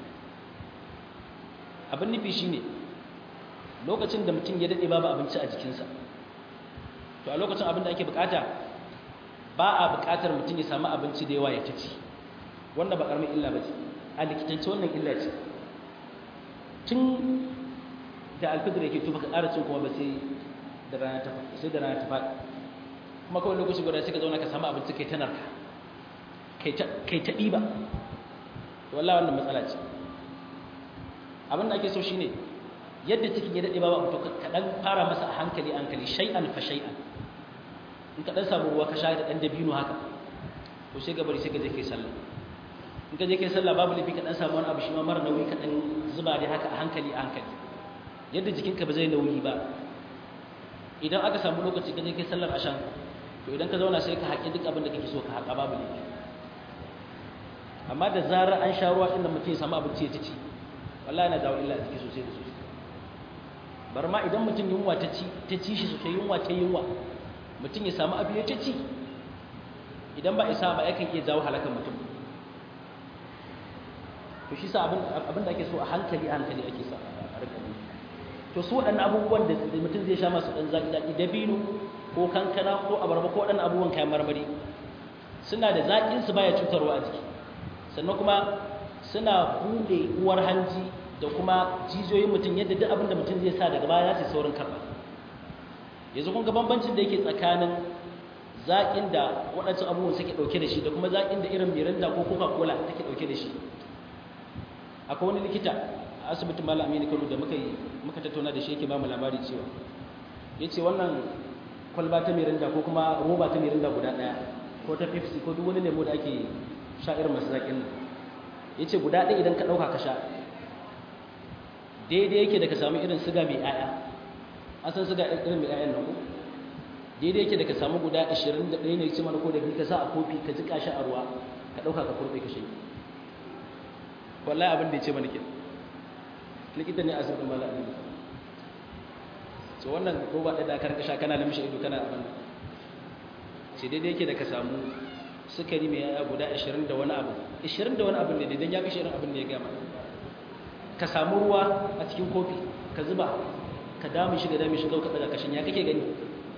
abin nufi shine lokacin da mutum ya dade babu abinci a jikinsa to a lokacin abin da ake bukata ba a bukatar mutum ya samu abinci da yawa ya ci wanda ba karamin illa ba ce a likitance wannan illa ce tun da alfidar yake tuba ka ƙara cin kuma ba sai da rana ta sai da rana ta faɗi kuma kawai lokaci guda sai ka zauna ka samu abinci kai ta narka kai ta ɗiba to wallahi wannan matsala ce abin da ake so shine yadda cikin ya daɗe ba ba to ka ɗan fara masa a hankali hankali shay'an fa shay'an in ka ɗan samu ruwa ka sha da ɗan dabino haka to sai gabari sai ka je kai sallah in ka je kai sallah babu lafi ka ɗan samu wani abu shi ma mara nauyi ka ɗan zuba dai haka a hankali a hankali yadda jikinka ba zai nauyi ba idan aka samu lokaci ka je kai sallar ashan to idan ka zauna sai ka haƙi duk abin da kake so ka haƙa babu lafi amma da zarar an sha ruwa inda mutum ya samu abinci ya ci wallahi yana jawo illa a jiki sosai da sosai bar ma idan mutum yunwa ta ci ta ci shi sosai yunwa ta yunwa mutum ya samu abu ya ta ci idan ba isa ba yakan iya jawo halakan mutum to shi sa abin da ake so a hankali a hankali ake sa a rika to su waɗannan abubuwan da mutum zai sha masu ɗan zaƙi zaƙi dabino ko kankana ko abarba ko waɗannan abubuwan kayan marmari suna da zaƙin su baya cutarwa a jiki sannan kuma suna buɗe uwar hanji da kuma jijiyoyin mutum yadda duk abin da mutum zai sa daga baya za su saurin karɓa yanzu kun ga bambancin da yake tsakanin zaƙin da waɗancan abubuwan suke ɗauke da shi da kuma zaƙin da irin mirinda ko coca cola take ɗauke da shi akwai wani likita a asibitin malam aminu kano da muka yi muka tattauna da shi yake ba mu labari cewa ya ce wannan kwalba ta mirinda ko kuma roba ta mirinda guda ɗaya ko ta pepsi ko duk wani lemo da ake sha irin masu zaƙin nan ya ce guda ɗaya idan ka ɗauka ka sha daidai yake da ka samu irin siga mai ƴaƴa an san siga irin mai ƴaƴan nan ko daidai yake da ka samu guda 21 ne ce mana ko da ka sa a kofi ka jika shi a ruwa ka ɗauka ka kurɓe ka shanye wallahi abin da ya ce mana ke likita ne a asibitin mala abin so wannan roba ɗaya da aka rika sha kana lamshe ido kana abin ce daidai yake da ka samu sukari mai yaya guda 20 da wani abu 20 da wani abu ne idan ya kashe irin abin da ya gama ka samu ruwa a cikin kofi ka zuba ka damu shiga damu shiga ka daga kashin ya kake gani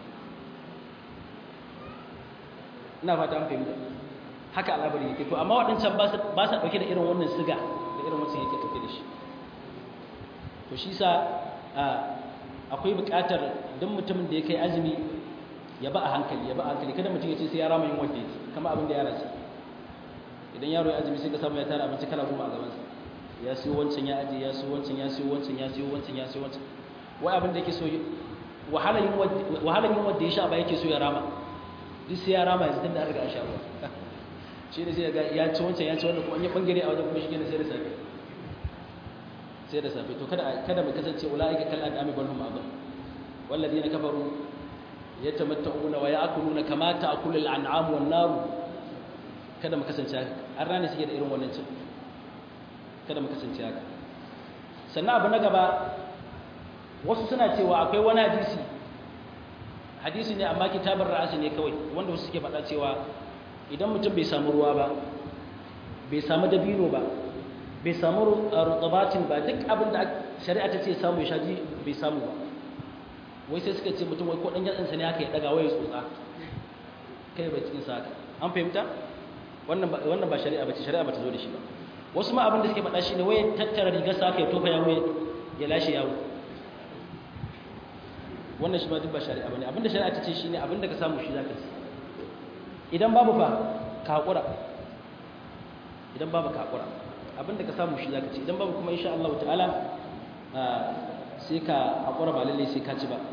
ina fata an fahimta haka al'abari yake to amma waɗancan ba sa ɗauke da irin wannan siga da irin wancan yake ɗauke da shi to shi sa akwai buƙatar duk mutumin da ya kai azumi ya ba a hankali ya ba a hankali kada mutum ya ce sai ya rama yin wanda yake kama abin da ya rasa idan yaro ya azumi sai ka samu ya tara abinci kala goma a gabansa ya siyo wancan ya aje ya siyo wancan ya siyo wancan ya siyo wancan ya siyo wancan wai abin da yake so wahalar yin wanda ya sha ba yake so ya rama duk sai ya rama yanzu tun da an riga an sha ruwa shi ne sai ya ci wancan ya ci wannan kuma an yi bangare a wajen kuma shi ne sai da safe sai da safe to kada kada mu kasance ulaika kal an'ami bal hum adall walladheena kafaru yatamatta'una wa ya'kuluna kama ta'kulu al-an'am wan nar kada mu kasance an rana suke da irin wannan cin kada mu kasance haka sannan abu na gaba wasu suna cewa akwai wani hadisi hadisi ne amma kitabar ra'asi ne kawai wanda wasu suke faɗa cewa idan mutum bai samu ruwa ba bai samu dabino ba bai samu rutabatin ba duk abin da shari'a ta ce samu ya shaji bai samu ba wai sai suka ce mutum wai ko dan yatsansa ne aka yi daga wai tsotsa kai bai cikin saka an fahimta wannan ba wannan ba shari'a bace shari'a bata zo da shi ba wasu ma abin da suke faɗa shine wai tattara rigar sa aka yi tofa yawo ya lashe yawo wannan shi ba duk ba shari'a bane abinda shari'a ta ce shine abinda ka samu shi zaka ci idan babu fa ka hakura idan babu ka hakura abinda ka samu shi zaka ci idan babu kuma insha Allah ta'ala sai ka hakura ba lalle sai ka ci ba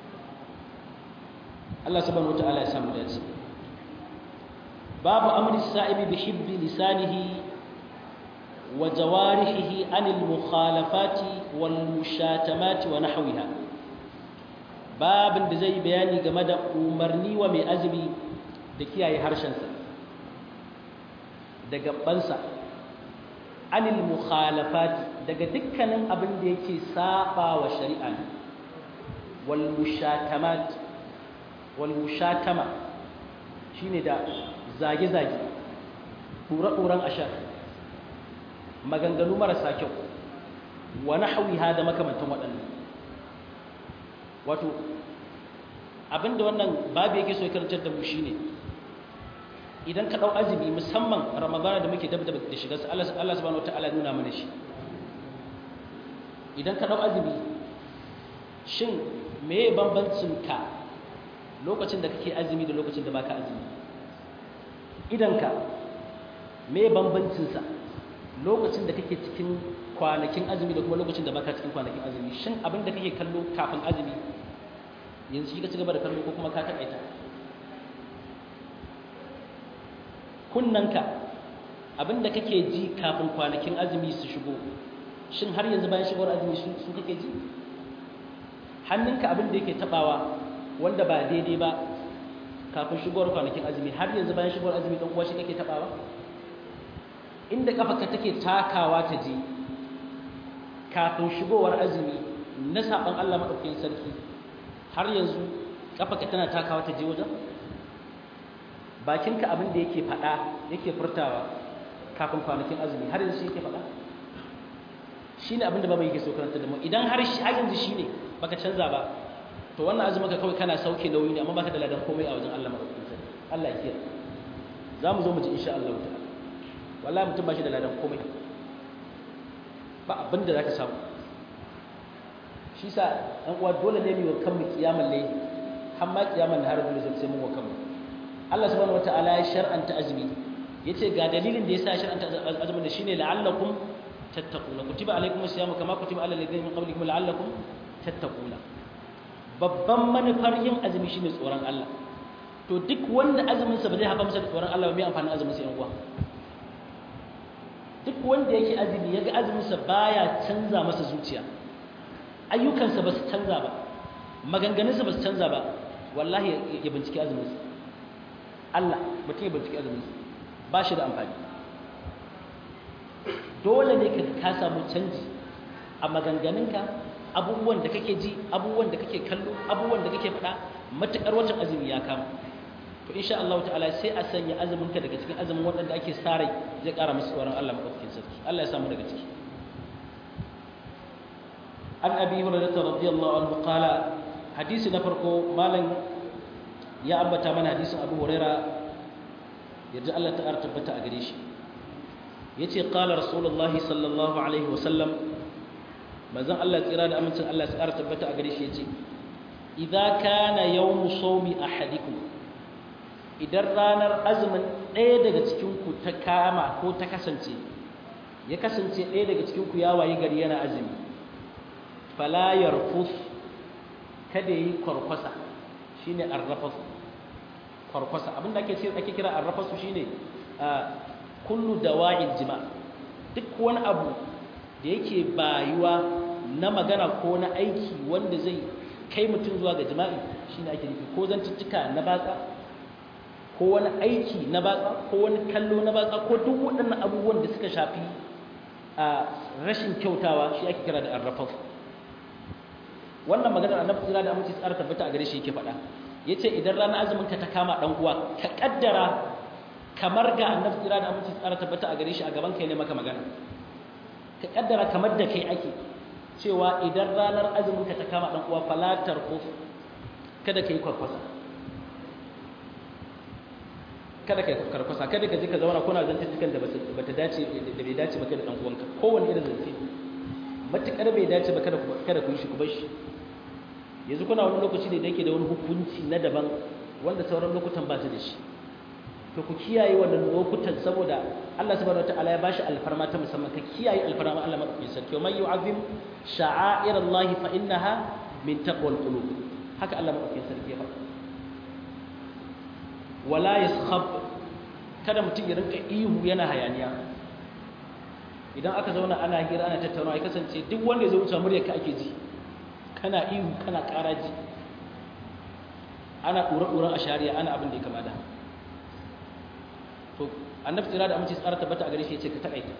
Allah subhanahu wataala ya samu dace babu amri sa'ibi bi hibbi lisanihi wa jawarihi anil mukhalafati wal mushatamati wa nahwiha babin da zai bayani game da umarni wa mai azumi da kiyaye harshensa da gabansa anil mukhalafati daga dukkanin abin da yake saba wa shari'a wal mushatamat wal mushatama shine da zage-zage ɗura-ɗuran ashar maganganu marasa kyau wa nahwiha da makamantan waɗannan wato abinda wannan babu yake so ya karantar da mu shine idan ka dau azumi musamman ramadana da muke dab da shiga Allah Allah subhanahu wataala nuna mana shi idan ka dau azumi shin meye bambancin ka lokacin da kake azumi da lokacin da baka azumi idan ka meye bambancin sa lokacin da kake cikin kwanakin azumi da kuma lokacin da baka cikin kwanakin azumi shin abin da kake kallo kafin azumi yanzu shi ka ci gaba da kallo ko kuma ka taƙaita kunnanka abin da kake ji kafin kwanakin azumi su shigo shin har yanzu bayan shigowar azumi su kake ji hannunka abin da yake taɓawa wanda ba daidai ba kafin shigowar kwanakin azumi har yanzu bayan shigowar azumi ɗan uwa shi kake taɓawa inda ƙafarka take takawa ta je kafin shigowar azumi na saɓan Allah maɗaukakin sarki har yanzu ƙafarka tana takawa ta je wajen bakinka abin da yake faɗa yake furtawa kafin kwanakin azumi har yanzu shi yake faɗa shi ne abin da babu yake so karanta da mu idan har yanzu shi ne baka canza ba to wannan azumin ka kawai kana sauke nauyi ne amma baka da ladan komai a wajen Allah maɗaukakin sarki Allah ya kiyaye za mu zo mu ji insha Allah ta'ala wallahi mutum ba shi da ladan komai ba abin da za ka samu shi sa ɗan uwa dole ne mu wa kanmu kiyamar laili har ma kiyamar har dole sai mun wa kanmu Allah subhanahu wataala ya shar'anta azumi yace ga dalilin da yasa ya shar'anta azumin da shine la'allakum tattaquna kutiba alaykum as-siyamu kama kutiba alal ladzina min qablikum la'allakum tattaquna babban manufar yin azumi shine tsoron Allah to duk wanda azumin sa ba zai haɓa masa da tsoron Allah ba mai amfani azumin sa yan uwa duk wanda yake azumi yaga azuminsa baya canza masa zuciya ayyukansa ba su canza ba maganganunsa ba su canza ba wallahi ya binciki azuminsa Allah mutum ya binciki azuminsa ba shi da amfani dole ne ka ka samu canji a maganganunka abubuwan da kake ji abubuwan da kake kallo abubuwan da kake faɗa matuƙar watan azumi ya kama to insha Allah ta'ala sai a sanya azumin ka daga cikin azumin waɗanda ake sa rai zai ƙara musu tsoron Allah madaukakin sarki Allah ya samu daga ciki an abi hurairah radiyallahu anhu qala hadisi na farko malam ya ambata mana hadisin abu hurairah yadda Allah ta tabbata a gare shi yace qala rasulullahi sallallahu alaihi wasallam manzon Allah tsira da amincin Allah ya tabbata a gare shi yace idza kana yawmu sawmi ahadikum idan ranar azumin ɗaya daga cikinku ta kama ko ta kasance ya kasance ɗaya daga cikinku ya wayi gari yana azumi falayar fus kada yi kwarkwasa shi ne arrafasu kwarkwasa abinda ake ake kira arrafasu shi ne kullu da wa'in jima duk wani abu da yake bayuwa na magana ko na aiki wanda zai kai mutum zuwa ga jima'i shi ne ake nufi ko zantuttuka na batsa ko wani aiki na batsa ko wani kallo na batsa ko duk waɗannan abubuwan da suka shafi rashin kyautawa shi ake kira da arrafaf wannan maganar annabi tsira da aminci tsara tabbata a gare shi yake faɗa yace idan ranar azumin ka ta kama dan uwa ka kaddara kamar ga annabi tsira da aminci tsara tabbata a gare shi a gaban kai ne maka magana ka kaddara kamar da kai ake cewa idan ranar azumin ka ta kama dan uwa falatar uf kada kai kwarkwasa kada kai karkwasa kada ka je ka zauna kuna zantukan da bata dace da bai dace ba kada dan uwanka kowanne irin zance matukar bai dace ba kada kada ku yi shi ku bar shi yanzu kuna wani lokaci ne da yake da wani hukunci na daban wanda sauran lokutan ba su da shi to ku kiyaye wannan lokutan saboda Allah subhanahu wataala ya bashi alfarma ta musamman ka kiyaye alfarma Allah madaukakin sarki wa man yu'azzim sha'airallahi fa innaha min taqwal qulub haka Allah madaukakin sarki ya faɗa wala yaskhab kada mutum ya rinka ihu yana hayaniya idan aka zauna ana hira ana tattaunawa ya kasance duk wanda ya zo wuce muryar ka ake ji kana ihu kana ƙaraji ana ɗura-ɗuran a shari'a ana abin da ya kama da to annabi tsira da amince tsara tabbata a gare shi ya ce ka taƙaita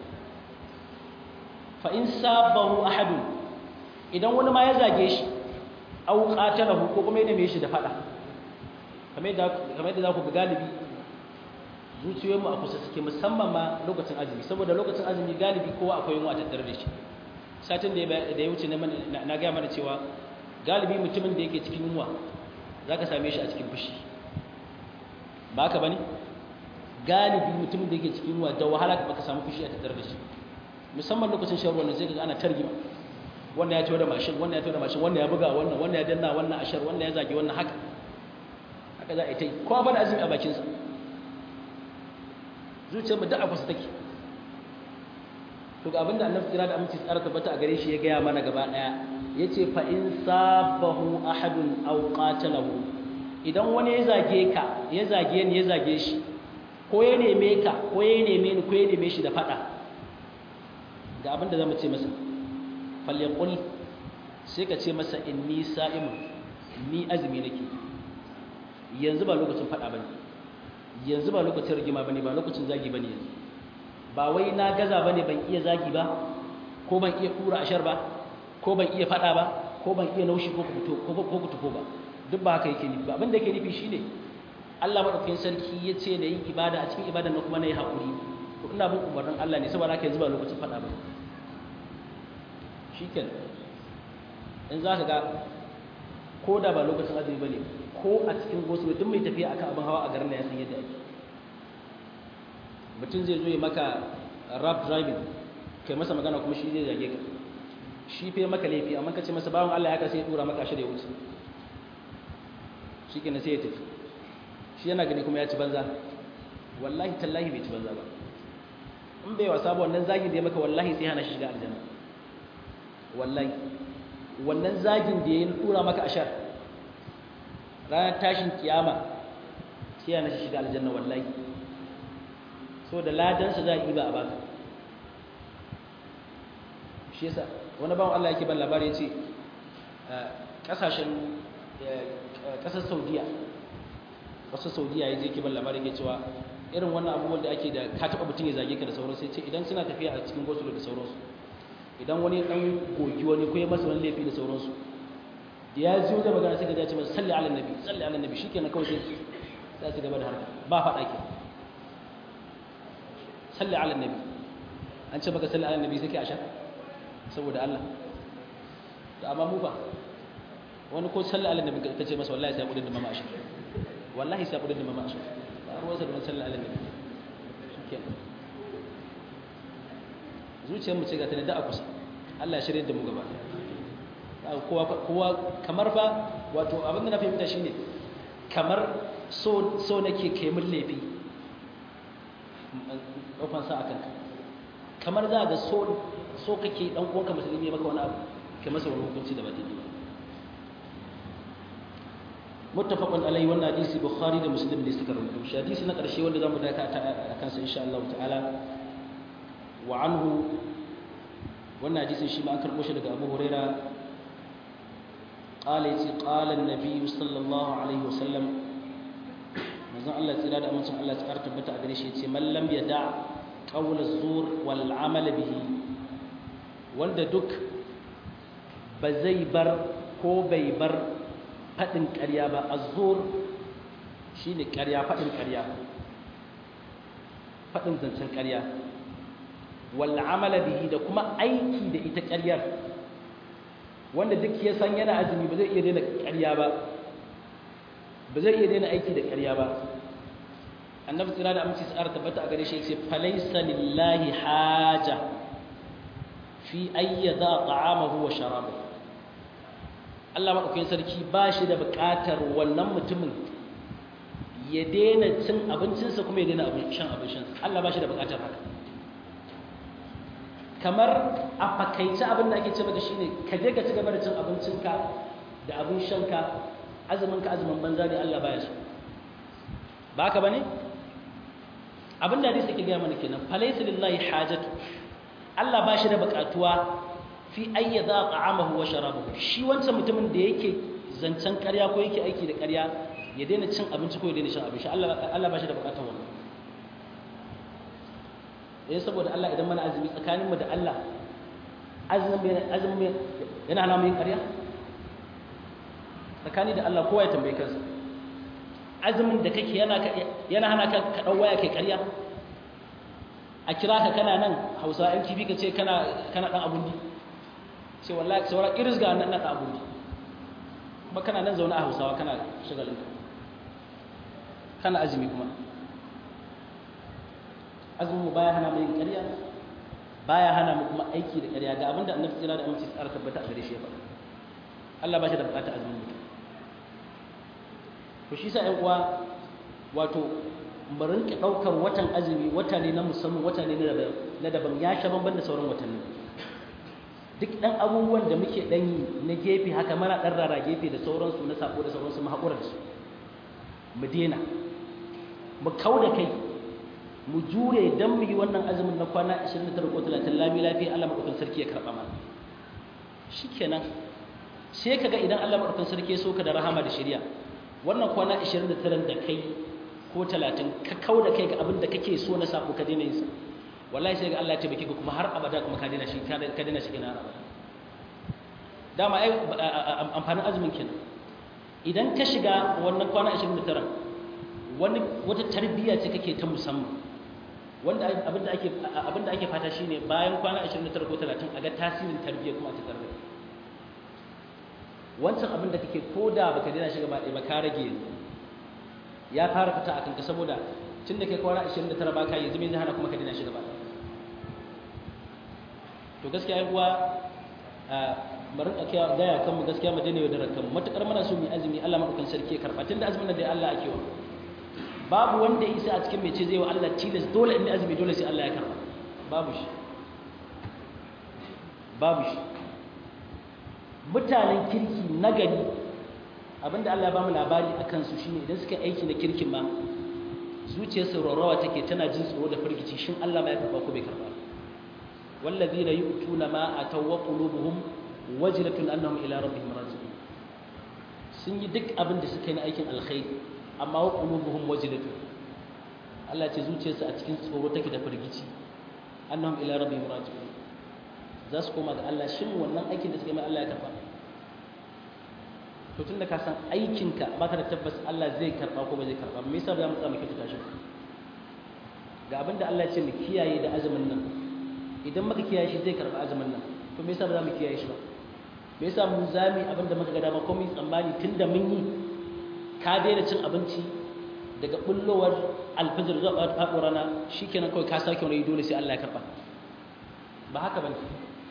fa in sabahu ahadun idan wani ma ya zage shi au qatalahu ko kuma ya neme shi da fada kamar yadda kamar yadda za ku ga galibi zuciyoyinmu a kusa suke musamman ma lokacin azumi saboda lokacin azumi galibi kowa akwai yunwa tattare da shi satin da ya wuce na gaya mana cewa galibi mutumin da yake cikin yunwa za ka same shi a cikin fushi ba ka ba ne galibi mutumin da yake cikin yunwa da wahala ba ka samu fushi a tattare da shi musamman lokacin shan ruwan sai ka ana targima wannan ya ciwo da mashin wannan ya ciwo da mashin wannan ya buga wannan wannan ya danna wannan ashar wannan ya zage wannan haka haka za a yi ta yi kowa ba da azumi a bakinsa zuciyarmu da a kusa take to ga abinda annabi kira da aminci tsara tabbata a gare shi ya gaya mana gaba daya yace fa in sabahu ahadun aw qatalahu idan wani ya zage ka ya zage ni ya zage shi ko ya neme ka ko ya neme ni ko ya neme shi da fada ga abinda zamu ce masa falyaqul sai ka ce masa inni sa'imun ni azumi nake yanzu ba lokacin fada bane yanzu ba lokacin rigima bane ba lokacin zagi bane yanzu ba wai na gaza bane ban iya zagi ba ko ban iya kura ashar ba ko ban iya fada ba ko ban iya naushi ko kuto ko ko kuto ba duk ba haka yake nufi ba abin da yake nufi shine Allah madaukakin sarki ya ce da yin ibada a cikin ibadan nan kuma na yi hakuri to ina bin umarnin Allah ne saboda haka yanzu ba lokacin fada ba shikenan in za ka ga ko da ba lokacin azumi bane ko a cikin gosulo duk mai tafiya akan abin hawa a garin ya san yadda ake mutum zai zo ya maka rap driving kai masa magana kuma shi zai zage ka shi fe maka laifi amma ka ce masa bawan Allah ya ka sai ya dura maka shirya wuce shi kenan sai ya tafi shi yana gani kuma ya ci banza wallahi tallahi bai ci banza ba in bai wasa ba wannan zagin da ya maka wallahi sai hana shi shiga aljanna wallahi wannan zagin da ya dura maka ashar ranar tashin kiyama sai yana shi shiga aljanna wallahi so da ladansa za a yi ba a baka shi yasa wani bawan Allah yake ban labari ya ce kasashen kasar saudiya kasar saudiya ya je ke ban labari ya cewa irin wannan abubuwan da ake da ka taɓa mutum ya zage ka da sauransu ya ce idan suna tafiya a cikin gosulo da sauransu idan wani ɗan gogi wani ko ya masa wani laifi da sauransu da ya zo da magana sai ka dace masa salli ala nabi salli ala nabi shikenan kawai sai sai su gaba da harka ba faɗa ke salli ala nabi an ce maka salli ala nabi sai ke asha saboda Allah da amma mu ba wani ko salli ala nabi ka ce masa wallahi sai kudin da mama asha wallahi sai kudin da mama asha ba ruwan sa da salli ala nabi shikenan zuciyar mu ce ga tana da a kusa Allah ya shirye da mu gaba kowa kowa kamar fa wato abin da na fahimta shine kamar so so nake kai mun laifi ɗaukan sa akan ka kamar za ga so so kake dan uwanka musulmi maka wani abu kai masa wani hukunci da ba daidai ba muttafaqun alai wannan hadisi bukhari da muslim ne suka rubuta shi hadisi na karshe wanda zamu daka a kansa insha Allah ta'ala wa anhu wannan hadisin shi ma an karbo shi daga Abu Huraira قال يتي قال النبي صلى الله عليه وسلم manzon Allah tsira da amincin Allah ya tsara tabbata a gare shi yace man lam yada qawl az-zur wal amal bihi wanda duk ba zai bar ko bai bar faɗin ƙarya ba azzur shine ƙarya faɗin ƙarya faɗin zancen ƙarya wal amala bihi da kuma aiki da ita ƙaryar wanda duk ya san yana azumi ba zai iya daina ƙarya ba ba zai iya daina aiki da ƙarya ba annabi tsira da aminci tsara tabbata a gare shi sai falaisa lillahi haja fi ayyada ta'amahu wa sharabahu Allah madaukakin sarki ba shi da buƙatar wannan mutumin ya daina cin abincinsa kuma ya daina abin shan abincinsa Allah ba shi da buƙatar haka kamar a fakaice abin da ake ce maka shine ka je ka ci gaba da cin abincinka da abin shanka azumin ka azumin banza ne Allah baya so ba haka bane abin da hadisi ke gaya mana kenan falaysa lillahi hajatu Allah ba shi da buƙatuwa fi ayyadha ta'amahu wa sharabahu shi wancan mutumin da yake zancen ƙarya ko yake aiki da ƙarya ya daina cin abinci ko ya daina shan abinci Allah Allah ba shi da buƙatar wannan eh saboda Allah idan mana azumi tsakaninmu da Allah azumin azumin yana hana mu yin ƙarya tsakani da Allah kowa ya tambaye kansa azumin da kake yana yana hana ka ka dau waya kai ƙarya a kira ka kana nan Hausa ɗan kifi ka ce kana kana dan abundi sai wallahi saura iris ga nan dan abundi kuma kana nan zaune a Hausawa kana shagalin kana azumi kuma azumin mu baya hana mu yin ƙarya baya hana mu kuma aiki da ƙarya ga abinda annabi tsira da aminci tsara tabbata a gare shi ya faɗa Allah ba shi da buƙatar azumin mutum to shi sa ƴan uwa wato mu rinka ɗaukar watan azumi wata ne na musamman wata ne na daban ya sha bamban da sauran watanni duk ɗan abubuwan da muke ɗan yi na gefe haka mana ɗan rara gefe da sauransu na sako da sauransu mu haƙura da su mu daina mu kau da kai mu jure don mu yi wannan azumin na kwana 29 ko 30 lami lafiya Allah maɗaukan sarki ya karɓa mana shi kenan sai ka ga idan Allah maɗaukan sarki ya so ka da rahama da shirya wannan kwana 29 da kai ko 30 ka kau da kai ga abin da kake so na sabo ka daina yin sa wallahi sai ga Allah ya tabbake ka kuma har abada kuma ka daina shi ka daina shi kenan abada dama ai amfanin azumin kenan idan ka shiga wannan kwana 29 wani wata tarbiyya ce kake ta musamman wanda abinda ake abinda ake fata shine bayan kwana 29 ko 30 a ga tasirin tarbiyya kuma ta tarbiyya wancan abinda kake koda baka daina shiga ba ba ka rage yanzu ya fara fita akan ka saboda tunda kai kwana 29 baka yanzu me zai hana kuma ka daina shiga ba to gaskiya ai uwa mu rinka kiyaye gaya kan mu gaskiya mu daina yaudarar kan matukar muna so mu azumi Allah madaukakin sarki ya karba tunda azumin da Allah ake wa babu wanda ya isa a cikin mai ce zai wa Allah tilas dole in azumi dole sai Allah ya karba babu shi babu shi mutanen kirki na gari abinda Allah ya bamu labari a kansu shine idan suka aiki na kirkin ma zuciyar saurawa take tana jin tsoro da firgici shin Allah ma ya karba ko bai karba wallazina yu'tuna ma ataw wa qulubuhum wajlatun annahum ila rabbihim raji'un sun yi duk abin da suka yi na aikin alkhairi amma wa qulubuhum wajlatun Allah ce zuciyarsu a cikin tsoro take da firgici annahum ila rabbihim raji'un za su koma ga Allah shin wannan aikin da suka yi mai Allah ya karba to tunda ka san aikinka baka da tabbas Allah zai karba ko ba zai karba me yasa ba za mu tsama kike tashi ga abin da Allah ya ce mu kiyaye da azumin nan idan muka kiyaye shi zai karba azumin nan to me yasa ba za mu kiyaye shi ba me yasa mu zami abin da muka ga dama ko mu tsammani tunda mun yi ka daina cin abinci daga bullowar alfajir zuwa faɗuwar rana shikenan kawai ka sake wani dole sai Allah ya karba ba haka bane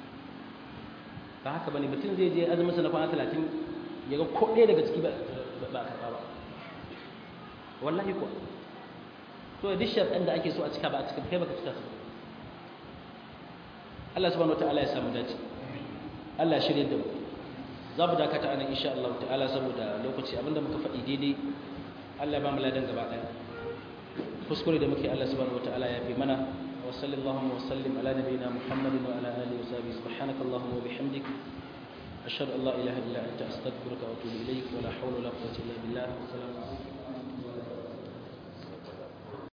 ba haka bane mutum zai je azumin sa na kwana 30 ya ga ko ɗaya daga ciki ba ba karba ba wallahi ko to duk sharɗan da ake so a cika ba a cika kai baka cika su Allah subhanahu wataala ya samu dace Allah shirye da mu za mu dakata anan insha Allah ta'ala saboda lokaci abinda muka faɗi daidai Allah ya ba mu ladan gaba ɗaya kuskure da muke Allah subhanahu wataala ya fi mana wa sallallahu wa sallim ala nabiyyina Muhammadin wa ala alihi wa sahbihi subhanaka allahumma wa bihamdik ashhadu an la ilaha illa anta astaghfiruka wa atubu ilayk wa la hawla wa la quwwata illa billah assalamu alaikum